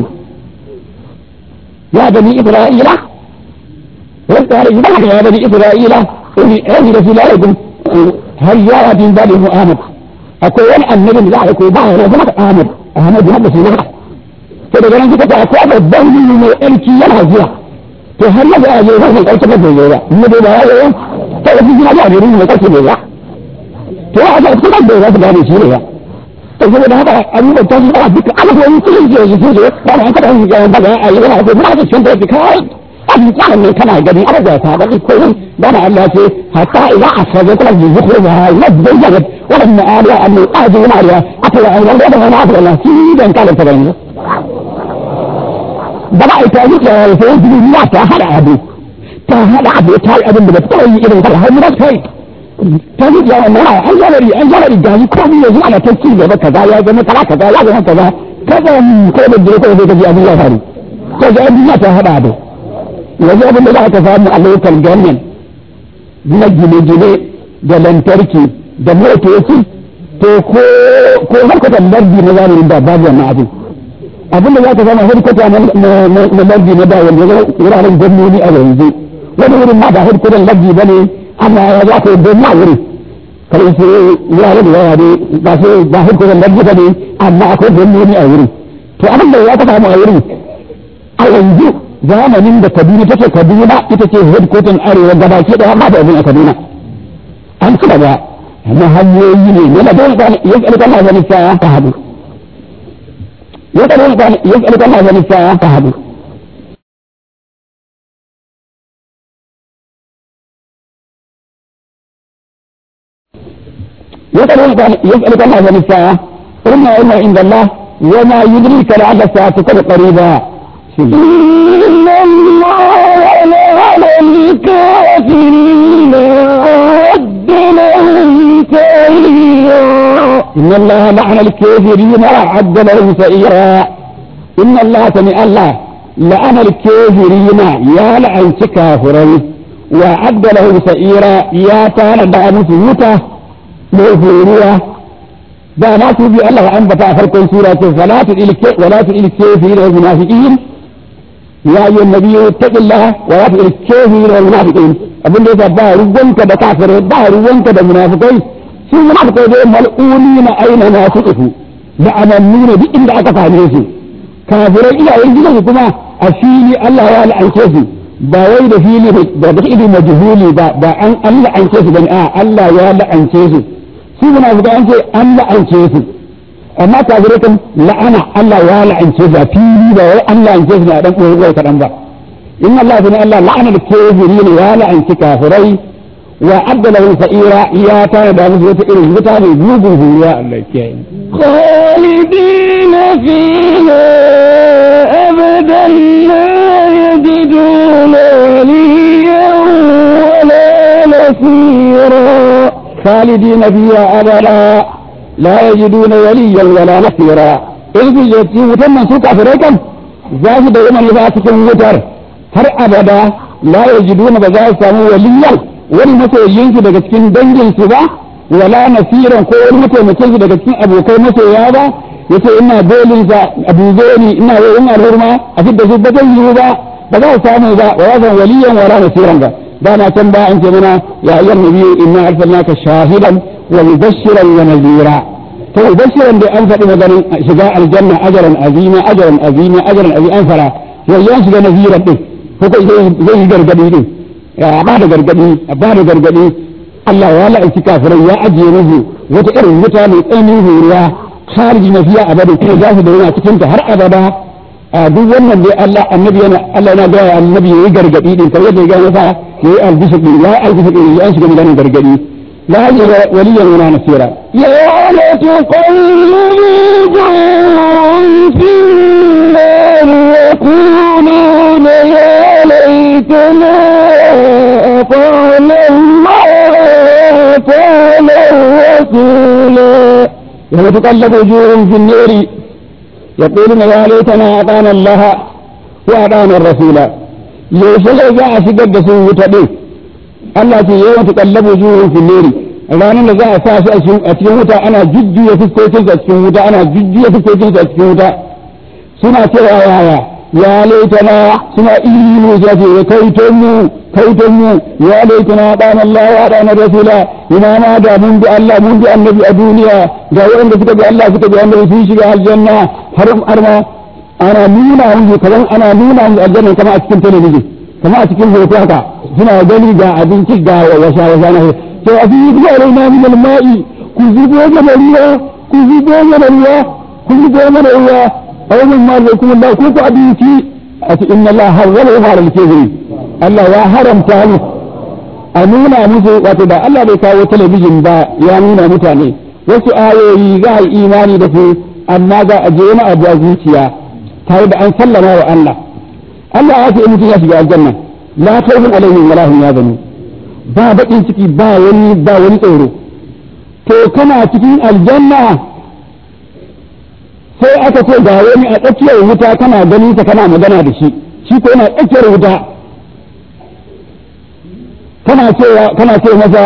ya bani Isra'ila وقال إذا يا بني إسرائيل أجل في لكم هل يا من بني محمد أقول النبي لا يكون بعض رجلك آمد آمد هذا في نفسه كده جلن كده أقوى الدولي من الألكي ينهزها فهل يجب أن يهزم الألكي بدي يجب النبي لا يجب كده في جنة جابرين من الألكي يجب فهذا أكتب الدولة في هذه الشيء فإذا هذا أمور التجربة بك أنا هو يمكن يجي يجي وأنا أنت بقى أيها أقول ما أجد شنطة بكاي أبي كان من كما جدي أبدا هذا يكون بنا الله في حتى إذا أخرجت لك ذكرها يبدو جد ولما قال أن أجي ماريا أطلع أن الله أنا أطلع الله في بين كان تبين بنا يتعلق في الله تهل أبي تهل أبي تهل أبي بتوي إذا تهل هم بس هاي تجد يا الله أن يلري أن يلري جاي كم يجي على تكيل كذا يا جماعة كذا كذا يا جماعة كذا كذا كل الدنيا كل الدنيا أبي الله هاري كذا أبي الله تهل أبي yanzu abin da za ka samu a lokal ganyen na gine-gine da lantarki da motoci to ko ko harkatar lardi na zamanin da babu wannan abin abin da za ka samu harkata na lardi na da wanda ya wuraren gwamnoni a yanzu wani wurin ma ba harkatar lardi ba ne amma ya za ka yi don ma wuri kare su wuraren da yawa ne ba su ba harkatar lardi ba ne amma akwai gwamnoni a wuri to abin da ya ka samu a wurin a yanzu zamanin da kaduna take kaduna ita ce headquarter arewa gabaki daya ma da abin a kaduna an ci gaba na hanyoyi ne ne da dole ba ya tsare kana ganin sa ta hadu ya tsare kana ya tsare kana ganin sa ta hadu ya tsare kana ya tsare kana ganin sa inna inna inda Allah wa ma yudrika la'alla sa'atuka qariba إن الله على الكافرين أعد لهم سعيرا إن الله لعن الكافرين وأعد لهم سعيرا إن الله سمع الله لعن الكافرين يا لعن كافرين وأعد لهم سعيرا يا تانا دعم سيوتا mai horiya da ma su bi Allah ya ambata a farkon sura ce wala tu'ilke wala tu'ilke fi al munafiqin ya ayyuhan nabiyyu taqillaha wala tu'ilke fi al munafiqin abin da yasa ba ruwanka da kafirai ba ruwanka da munafikai su munafikai dai mal'unina aina na tuqfu da amannu duk inda aka same su kafirai iyayen gidan kuma a fili Allah ya la'ance su ba wai da fili da da ido majhuli ba ba an an la'ance su bane a Allah ya la'ance su su munafikai an ce an la'ance su amma kafirai kan la'ana Allah ya la'ance su a fili ba wai an la'ance su na dan koyi kadan ba in Allah ne Allah la'ana da kafirin ya la'anci kafirai wa adda lahum sa'ira ya tana da musu wata irin wuta mai gugun huriya Allah ya kiyaye خالدين فيها أبدا لا يجدون وليا ولا نصيرا خالدين فيها أبدا لا يجدون وليا ولا نصيرا إذ يجي وتم سوق أفريقا زاهد يوم يفاتك وتر har abada la yajiduna ba za su samu waliyan wani masoyinsu daga cikin danginsu ba wala nasiran ko wani mataimakin su daga cikin abokai masoya ba yace ina dolin sa abu zoni ina yin alhurma a fidda su ba zan yi ba ba za su samu ba wa zan waliyan wala nasiran ba da na can ba an ce mana ya ayyuhan nabiyyu inna arsalnaka shahidan wa mubashiran wa nadhira to mubashiran da an faɗi maganin shiga aljanna ajran azima ajran azima ajran azima an fara yayin shiga naziran din ko zai yi gargadi din ya ba da gargadi ba da gargadi Allah ya la'anci kafirai ya ajiye musu wata irin wuta mai tsananin huriya khariji na fiya abada kuma za su da yana cikin ta har abada a duk wannan dai Allah annabi yana Allah yana ga annabi yayi gargadi din kamar yadda ya ga masa yayi albishir din ya albishir din ya shiga maganar gargadi la hajja waliyan wala nasira يوم تقلب وجوههم في النار يقولون يا ليتنا أطعنا الله وأطعنا الرسول يوم تقلب وجوههم في النار يقولون يا ليتنا أطعنا الله وأطعنا الرسول yaushe zai za a shigar da su wuta ɗin Allah ce yawan tuƙallabu wujuhun fil nari ranar da za a sa su a cikin wuta ana jujjuya fuskokin a cikin wuta ana jujjuya fuskokin a cikin wuta suna cewa yaya ya laitana suna ihu ya ce kaiton mu kaiton mu ya laitana dan Allah wa dan rasula ina ma da mun bi Allah mun bi annabi a duniya ga wanda suka bi Allah suka bi annabi sun shiga aljanna har har ma ana nuna mu kaman ana nuna mu aljanna kama a cikin talabijin kama a cikin hoto haka suna gani ga abinci ga wasa wasa na to a fi yi alaina min alma'i ku zubo mana ruwa ku zubo mana ruwa ku zubo mana ruwa aw min ma lakum Allah ku ku abinci a ce inna Allah harrama wa haram kizri Allah ya haramta mu a nuna musu wato da Allah bai kawo talabijin ba ya nuna mutane wasu ayoyi za a yi imani da su amma za a je wani abu a zuciya tare da an sallama wa Allah Allah ya ce in mutum ya shiga aljanna la khawfun alaihim wala hum yahzanun ba baƙin ciki ba wani ba wani tsoro to kana cikin aljanna sai aka ce ga wani a tsakiyar wuta kana ganin sa kana magana da shi shi ko yana tsakiyar wuta kana cewa kana ce masa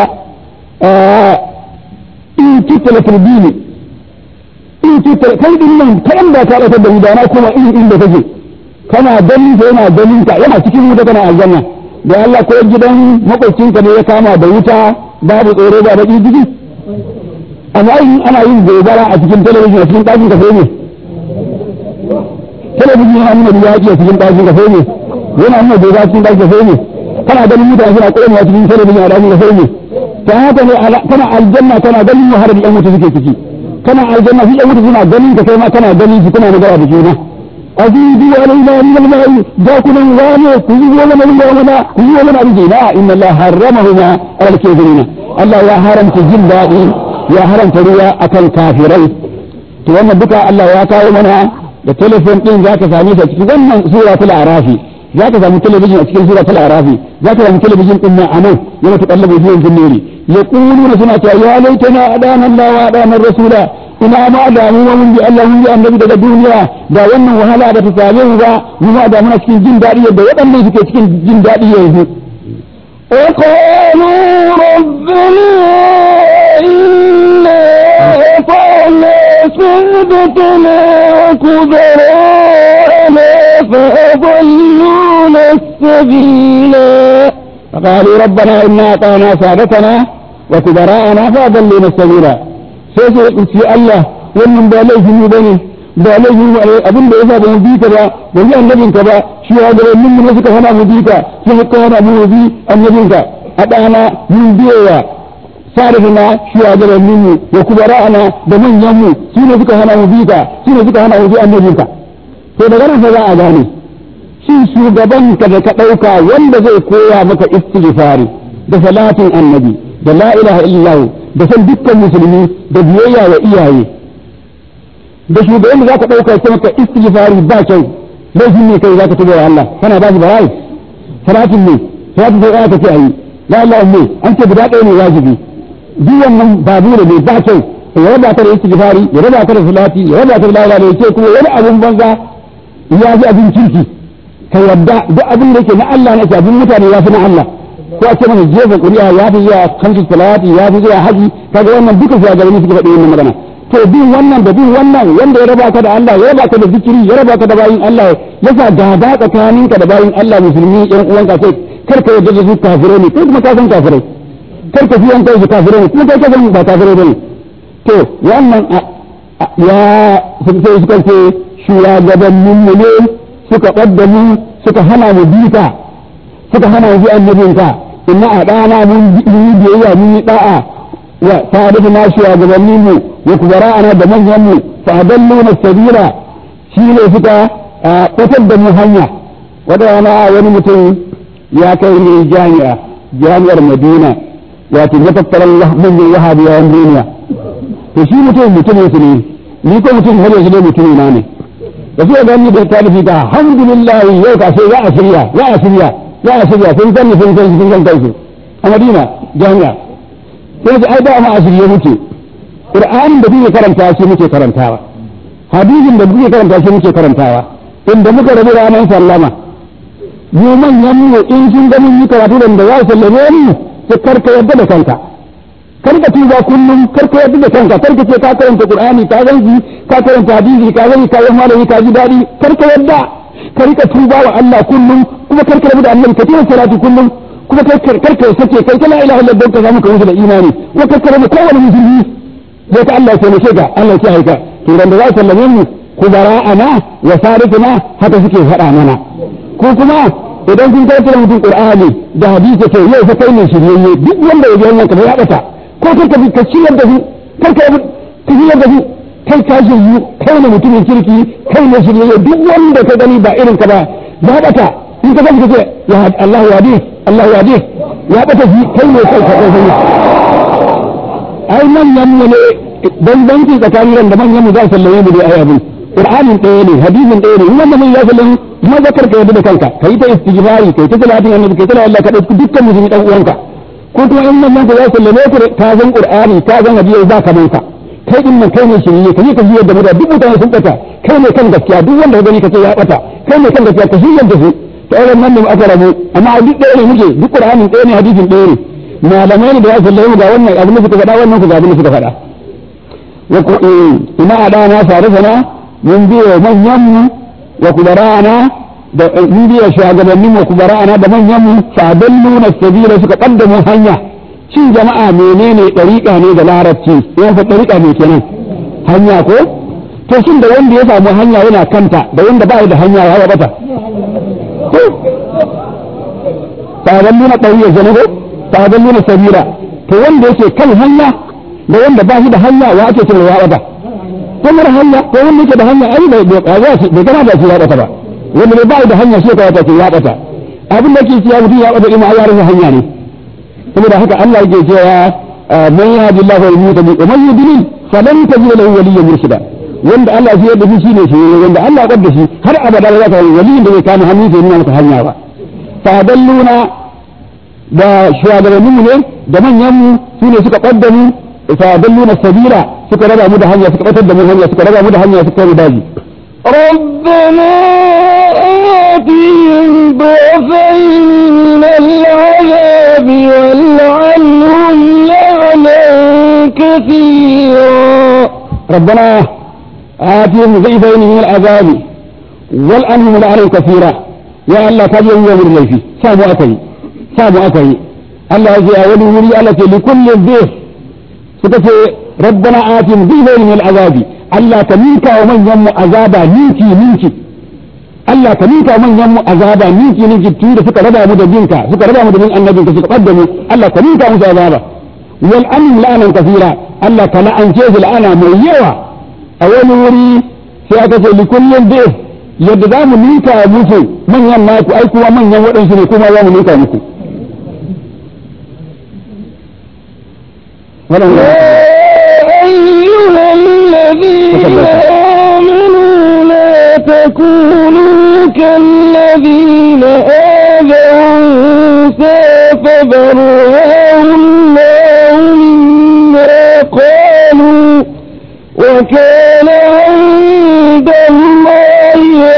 in kitala turbini in kitala kai din nan kai ba ka da gudana kuma in inda kake kana ganin sa yana ganin ka yana cikin wuta kana aljanna da Allah ko gidan makwabcinka ne ya kama da wuta babu tsoro ba baki jiki amma in ana yin gobara a cikin talabijin a cikin ɗakin ka sai ne talabijin yana nuna yaƙi a cikin ɗakin ka sai ne yana nuna gobara cikin ɗakin ka sai ne kana ganin mutane suna ƙone a cikin talabijin a ɗakin ka sai ne ta haka ne kana aljanna kana ganin har da ƴan wuta suke ciki kana aljanna su ƴan wuta suna ganin ka kai ma kana ganin su kuna magana da juna أزيدوا علينا من الماء ذاكنا غاني كذبوا لنا من يومنا كذبوا لنا بجينا إن الله حرمهما على الكافرين الله يا حرم تجل دائي يا حرم تريا أكل كافرين توانا بكا الله يا كاومنا da telefon din za ka same ta cikin wannan sura ta arafi za ka samu talabijin a cikin sura ta arafi za ka samu talabijin din nan anan yana ta kallabu zuwan jinniri yaquluna suna cewa ya laitana adana Allah wa adana rasula ina ma da mu mun bi Allah mun bi annabi daga duniya da wannan wahala da ta same mu ba mu ma da muna cikin jin daɗi yadda waɗannan suke cikin jin daɗi yanzu وقالوا ربنا إنا أطعنا سادتنا وكبراءنا فأضلونا السبيلا فقالوا ربنا إنا أطعنا سادتنا وكبراءنا فأضلونا السبيلا sai su ce Allah wannan ba laifin mu bane ba laifin mu abin da yasa ba mu bi ka ba ba mu annabin ka ba shi ya ga mun ne suka hana mu bi ka sai suka hana mu bi annabin ka a dana mun biyewa sarifina shi ya ga mun mu da kubara'ana da manyan mu su ne suka hana mu bi ka su ne suka hana mu bi annabin ka to daga nan sai za a gane shi shugaban ka da ka dauka wanda zai koya maka istighfari da salatin annabi da la ilaha illallah da san dukkan musulmi da biyayya wa iyaye da shugaban da zaka dauka sai maka istighfari ba kyau laifin ne kai zaka tuba wa Allah kana ba shi barai salatin ne salatin sai aka ce ayi la ilaha ne an ce guda ɗaya ne wajibi duk wannan babu ne ba kyau ya raba ta da istighfari ya raba ta da salati ya raba ta da la ilaha illallah kuma wani abun banza ya ji abin kirki ka yadda duk abin da yake na Allah ne abin mutane ya fi na Allah ko a ce mana jefa ƙuri'a ya fi zuwa kamsu salati ya fi zuwa haji kaga wannan duka zuwa gari suka faɗi wannan magana to bin wannan da bin wannan wanda ya raba ka da Allah ya raba ka da zikiri ya raba ka da bayin Allah ya sa gada tsakaninka da bayin Allah musulmi ɗan uwanka sai kar ka yarda da su kafirai ne kai kuma ka san kafirai kar ka fiyan kai su kafirai ne kuma kai ka san ba kafirai bane to wannan ya sai suka ce shugabannin mu ne suka ƙaddamu suka hana mu bita suka hana mu bi annabinka inna a ɗana mun yi biyayya mun yi ɗa'a wa tare da nashi wa gabanin mu wa kubara'ana da manyan mu fa adallu na sabila shi ne suka ɓatar da mu hanya wata rana wani mutum ya kai ne jami'a jami'ar madina wato ya tattara manyan wahabiyawan duniya to shi mutum mutumin su ne ni ko mutum har yanzu dai mutum na ne da suka gani da talifi ta alhamdulillah yau ka sai za a shirya za a shirya za a shirya sun sani sun san sun san kansu a madina jami'a sai su ai da ma a shirye muke qur'anin da kuke karanta shi muke karantawa hadisin da kuke karanta shi muke karantawa inda muka rabu ranar sallama mu manyan mu in sun ga mun yi karatu da da za su sallame mu sai karka yadda da kanka karka tuba kullum karka yadda da kanka karka ce ka karanta qur'ani ka ganki ka karanta hadisi ka gani ka yi malami ka ji dadi karka yadda karka tuba wa Allah kullum kuma karka rabu da annabi ka tuna salati kullum kuma karka karka sake kai ta la ilaha illallah ka samu ka wuce da imani kuma karka rabu kowane musulmi sai ka Allah ya taimake ka Allah ya haika to dan da za su sallame mu kubara'ana wa sarifina haka suke faɗa mana ko kuma idan kun karanta mutum qur'ani da hadisi to yau fa kai ne shiryayye duk wanda ya ji wannan kamar ya bata ko karka bi ka ciyar da su karka ka ciyar da su kai ka shiryu kai ne mutumin kirki kai ne shiryayye duk wanda ka gani ba irin ka ba ya bata in ka gani ka ce ya Allah ya hadis Allah ya hadis ya bata shi kai ne kai ka kai ai manyan mu ne bambanci tsakanin da manyan mu za su sallame mu ne ai abin qur'anin ɗaya ne hadisin ɗaya ne wanda mun ya sallame kuma zakar ka yadda da kanka kai ta istighfari kai ta salatin annabi kai ta la Allah ka dauki dukkan musulmi dan uwanka ko kuma in nan ka za su sallame ku ka san qur'ani ka san hadisi za ka manka kai din nan kai ne shirye ka yi ka jiyar da mu da duk mutane sun bata kai ne kan gaskiya duk wanda ka gani ka ce ya bata kai ne kan gaskiya ka shirya da su to ai nan ne aka rabu amma duk ɗaya ne muke duk qur'anin ɗaya ne hadisin ɗaya ne malamai ne da ya sallame ga wannan abin da suka faɗa wannan ku ga abin da suka faɗa ina adana sarifana mun biyo manyan mu wa kubarana da mun biyo shugabannin mu kubarana da manyan mu fadallu na sabila suka kaddamu hanya shin jama'a menene dariƙa ne da larabci yan fa dariƙa ne kenan hanya ko to shin da wanda ya samu hanya yana kanta da wanda ba da hanya ya bata fadallu na dariƙa kenan ko fadallu na sabila to wanda yake kan hanya da wanda ba shi da hanya wa ake cewa ya bata ko mara hanya ko wanda yake da hanya ai bai bai shi bai gana da shi ya bata ba wanda bai bai da hanya shi ka wata ce ya bata abin da ke cewa mutum ya bata ima ya rasa hanya ne saboda haka Allah yake cewa man yahdillahu wa yudhillu wa man yudlil falan tajid lahu waliyyan murshida wanda Allah ya yarda shi ne shi wanda Allah ya da shi har abada ba za ka waliyin da zai kama hannu sai nuna maka hanya ba fa dalluna da shugabanninmu ne da manyanmu su ne suka ƙaddamu fa dalluna sabila suka raba mu da hanya suka batar da mu hanya suka raba mu da hanya suka mu daji ربنا آتهم ضعفين من العذاب والعنهم لعنا كثيرا ربنا آتهم ضعفين من العذاب والأنهم لعنهم كثيرا يا الله كاجي يوم اللي فيه سامو أكي سامو أكي الله يجي أولي ولي الله لكل ضيف سكتي ربنا آتهم ضعفين من العذاب الله كميكا ومن يم عذابا نيكي نيكي Allah ka ninka manyan mu azaba ninki ninki tun da suka raba mu da binka suka raba mu da bin annabinka suka kadda mu Allah ka ninka musu azaba wal amin la'anan kafira Allah ka la'ance su la'ana mai yawa a wani wuri sai aka ce li kullin bi yadda za mu ninka musu manyan naku ai kuma manyan waɗansu ne kuma za mu ninka muku wannan أيها الذين آمنوا لا تكونوا كالذين آذوا موسى فبرأه الله مما قالوا وكان عند الله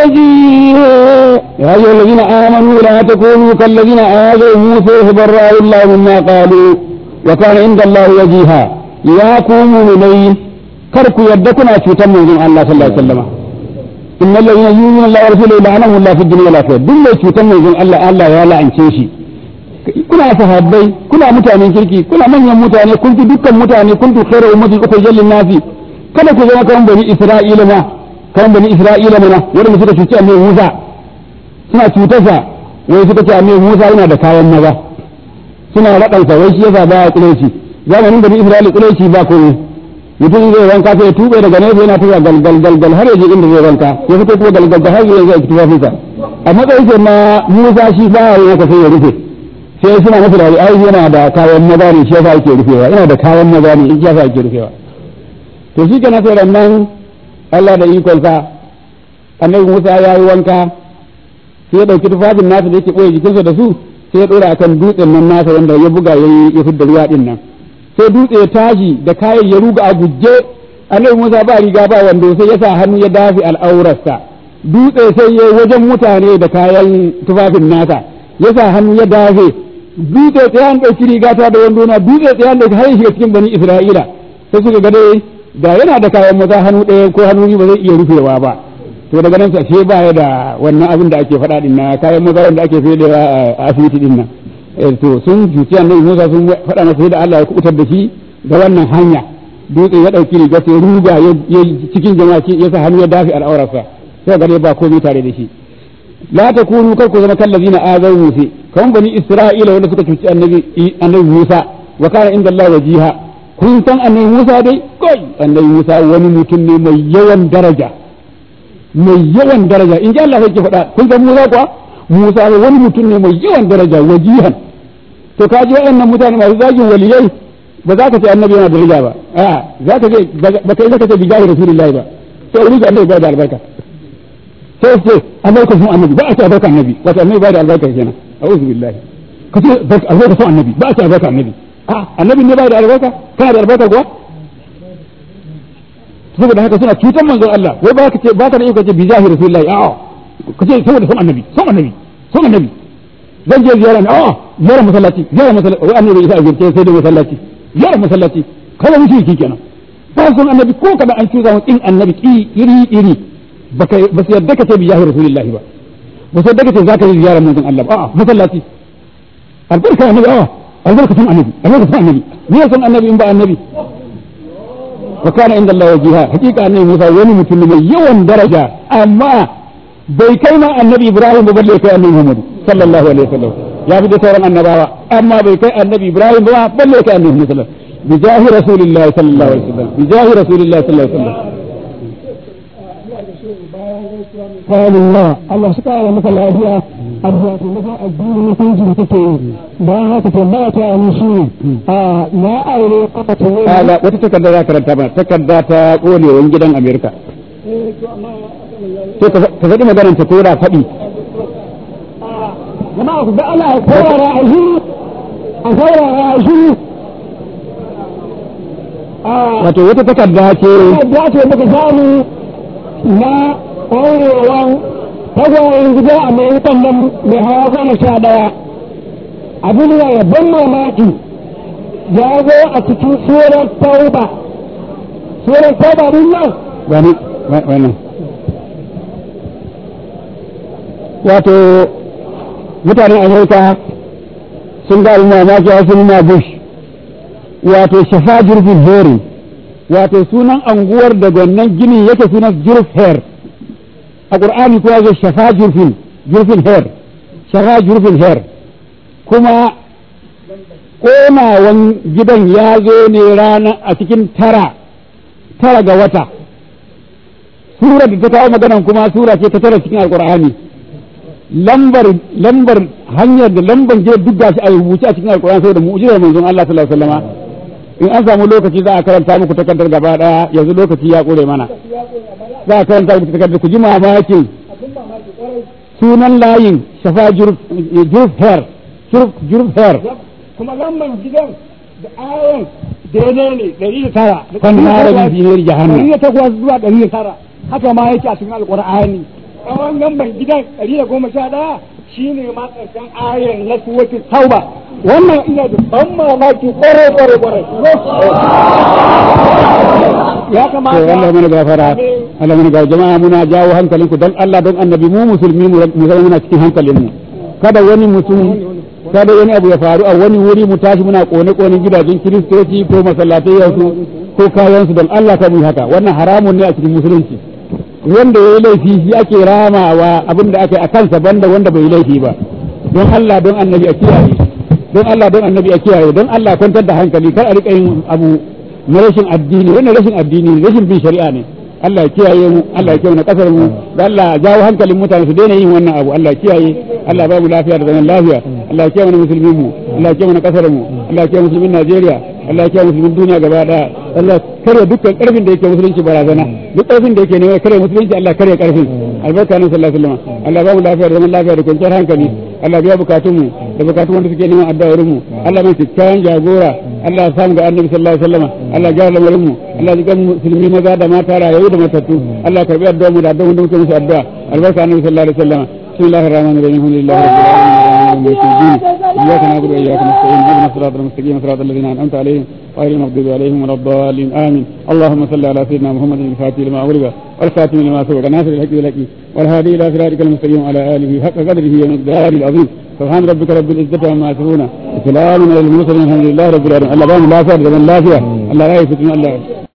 وجيها يا أيها الذين آمنوا لا تكونوا كالذين آذوا موسى فبرأه الله مما قالوا وكان عند الله وجيها يا قوم مؤمنين كركوا يدكنا في تم من الله صلى الله عليه وسلم إن الذين يؤمنون الله ورسوله لعنهم الله في الدنيا والآخرة دل في تم من الله الله يا لعن شيشي kuna sahabbai kuna mutanen kirki kuna manyan mutane kun fi dukkan mutane kun fi khairu ummatin ukhrijat lin nasi kada ku zama kan bani isra'ila ma kan bani isra'ila mana wanda suka cuci annabi Musa suna cutarsa wai suka ce annabi Musa yana da kayan maza suna raɗansa wai shi yasa ba ya kuleci zamanin bani Isra'ila kuleci ba komai mutum zai wanka sai ya tube daga nesa yana tuba gal gal gal gal har ya je inda zai wanka ya fito kuma gal gal gal har ya zai tuba fisa a matsayin sa na Musa shi ba ya haka sai ya rufe sai suna masa da ai yana da kayan maza ne shi yasa yake rufewa yana da kayan maza ne shi yasa yake rufewa to shi kenan sai nan Allah da ikonsa annabi Musa ya yi wanka sai ya ɗauki tufafin nasa da yake ɓoye jikinsa da su sai ya ɗora akan dutsen nan nasa wanda ya buga ya yi ya fidda ruwa ɗin nan sai dutse ya tashi da kayan ya ruga a guje annabi Musa ba riga ba wando sai ya sa hannu ya dafi al'aurarsa dutse sai ya wajen mutane da kayan tufafin nasa ya sa hannu ya dafe dutse tsayan ɗauki riga ta da wando na dutse tsayan da har shiga cikin bani Isra'ila sai suka ga dai da yana da kayan maza hannu ɗaya ko hannu biyu ba zai iya rufewa ba to daga nan sai ba ya da wannan abin da ake faɗa din na kayan maza wanda ake fedewa a asibiti din nan to sun juci annabi Musa sun faɗa masa da Allah ya kubutar da shi da wannan hanya dutse ya ɗauki riga sai ruga ya cikin jama'a ya sa hannu ya dafi al'aurarsa sai ga dai ba komai tare da shi la takunu kar ku zama kallazina azaw musa kan bani isra'ila wanda suka cuci annabi annabi Musa wa kana inda Allah wajiha kun san annabi Musa dai kai annabi Musa wani mutum ne mai yawan daraja mai yawan daraja in ji Allah sai ke faɗa kun san Musa kuwa Musa wani mutum ne mai yawan daraja wajihan to ka ji waɗannan mutane masu zagin waliyai ba za ka ce annabi yana daraja ba a za ka ce ba kai zaka ce bijahi rasulullahi ba sai wani annabi ba da albarka sai ce albarka sun annabi ba a ce albarka annabi wato annabi ba da albarka kenan a'udhu billahi ka ce albarka sun annabi ba a ce albarka annabi a annabi ne ba da albarka kana da albarka kuwa saboda haka suna cutar manzon Allah wai ba ka ce ba ka da iko ce bijahi rasulullahi a'a ka ce saboda son annabi son annabi son annabi zan je ziyara ne a'a ziyara masallaci ziyara masallaci wai annabi isa azurce sai da masallaci ziyara masallaci kada mutum ki kenan ba son annabi ko kada an cuza in annabi iri iri baka ba su yadda ka ce bijahi rasulullahi ba ba su yadda ka ce zaka yi ziyara manzon Allah ba a'a masallaci albarka annabi a'a albarka son annabi albarka son annabi me son annabi in ba annabi وكان عند الله وجيها حقيقة أن موسى وني متن من يوم درجة أما bai kai ma annabi Ibrahim ba balle kai annabi Muhammad sallallahu alaihi wasallam ya fi da sauran annabawa amma bai kai annabi Ibrahim ba balle kai annabi Muhammad sallallahu bi jahi rasulillahi sallallahu alaihi wasallam bi jahi rasulillahi sallallahu alaihi wasallam قال الله الله سبحانه مثل أبيا أبيا مثل الدين مثل جنتك ما هذا ما تعمل شيء لا أولي قطة ala wata takarda za ka ranta ba takarda ta kolewan gidan Amerika to ka faɗi maganar ta ko da faɗi جماعة بقى لا أصور رأيه أصور رأيه wato wata takarda ce da ce muka samu na ƙwarewan tagwayen gida a mai wutan nan mai hawa goma sha ɗaya abin da ya ban mamaki ya zo a cikin surar tauba surar tauba din nan wani wannan wato mutanen amurka sun ga abin mamaki a sun na bush wato shafa jirgin heri wato sunan anguwar da wannan gini yake sunan jirf hair a ƙur'ani kuma zai shafa jirfin jirfin hair shafa jirfin hair kuma ƙonawan gidan ya zo ne rana a cikin tara tara ga wata sura da ta kawo maganan kuma sura ce ta tara cikin alƙur'ani lambar lambar hanyar da lambar gidan duk gashi a rubuce a cikin alƙur'ani saboda mu'jizar manzon Allah sallallahu alaihi wasallama in an samu lokaci za a karanta muku takardar gaba daya yanzu lokaci ya kore mana za a karanta muku takardar ku ji mamakin sunan layin shafa jurf hair jurf hair kuma lamban gidan da ayon daidai ne ɗari da tara kan harabin ziniyar ɗari jahannam da takwas zuwa ɗari da tara haka ma yake a cikin alƙur'ani tsawon lamban gidan ɗari da goma sha ɗaya shine ma ƙarshen ayon na suwatin tauba wannan ina da ban mamaki ƙwarai ƙwarai ƙwarai ya to kamata Allah mana gafara Allah mana gafara jama'a muna jawo hankalinku don Allah don annabi mu musulmi mu mu zama muna cikin hankalin mu kada wani mutum kada wani abu ya faru a wani wuri mu tashi muna kone kone gidajen kiristoci ko masallatai yansu ko kayan su don Allah ka mu haka wannan haramun ne a cikin musulunci wanda ya yi laifi shi ake ramawa abin da aka yi a kansa banda wanda bai yi laifi ba don Allah don annabi a kiyaye don Allah don annabi a kiyaye don Allah kwantar da hankali kar a rika yin abu na rashin addini wannan rashin addini ne rashin bin shari'a ne Allah ya kiyaye mu Allah ya kiyaye na kasar mu da Allah ya jawo hankalin mutane su daina yin wannan abu Allah ya kiyaye Allah ya ba mu lafiya da zaman lafiya Allah ya kiyaye mana musulmin mu Allah ya kiyaye mana kasar mu Allah ya kiyaye musulmin Najeriya Allah ya kiyaye musulmin duniya gaba daya Allah kare dukkan karfin da yake musulunci barazana duk karfin da yake ne kare musulunci Allah kare karfin albarka nan sallallahu alaihi wasallam Allah ya ba mu lafiya da zaman lafiya da kwanciyar hankali Allah biya bukatun mu da bukatun wanda suke neman addu'ar mu Allah mai kyakkyawan jagora Allah ya samu ga annabi sallallahu alaihi wasallam Allah ya gyara lamarin mu Allah ya ga musulmi maza da mata rayayu da matattu Allah ya karbi addu'ar mu da addu'ar da muke musu addu'a albarka annabi sallallahu alaihi wasallam bismillahir rahmanir rahim alhamdulillahi rabbil alamin iyyaka na'budu wa iyyaka nasta'in ihdinas siratal mustaqim siratal ladzina an'amta alaihim غير المغضوب عليهم ولا الضالين امين اللهم صل على سيدنا محمد الفاتح لما اغلق والخاتم لما سبق ناصر الحق بالحق والهادي الى صراطك المستقيم وعلى اله حق قدره ومقداره العظيم سبحان ربك رب العزه عما يصفون وسلام على المرسلين الحمد لله رب العالمين الله بان لا فائده من لا فيها الله لا يفتن الله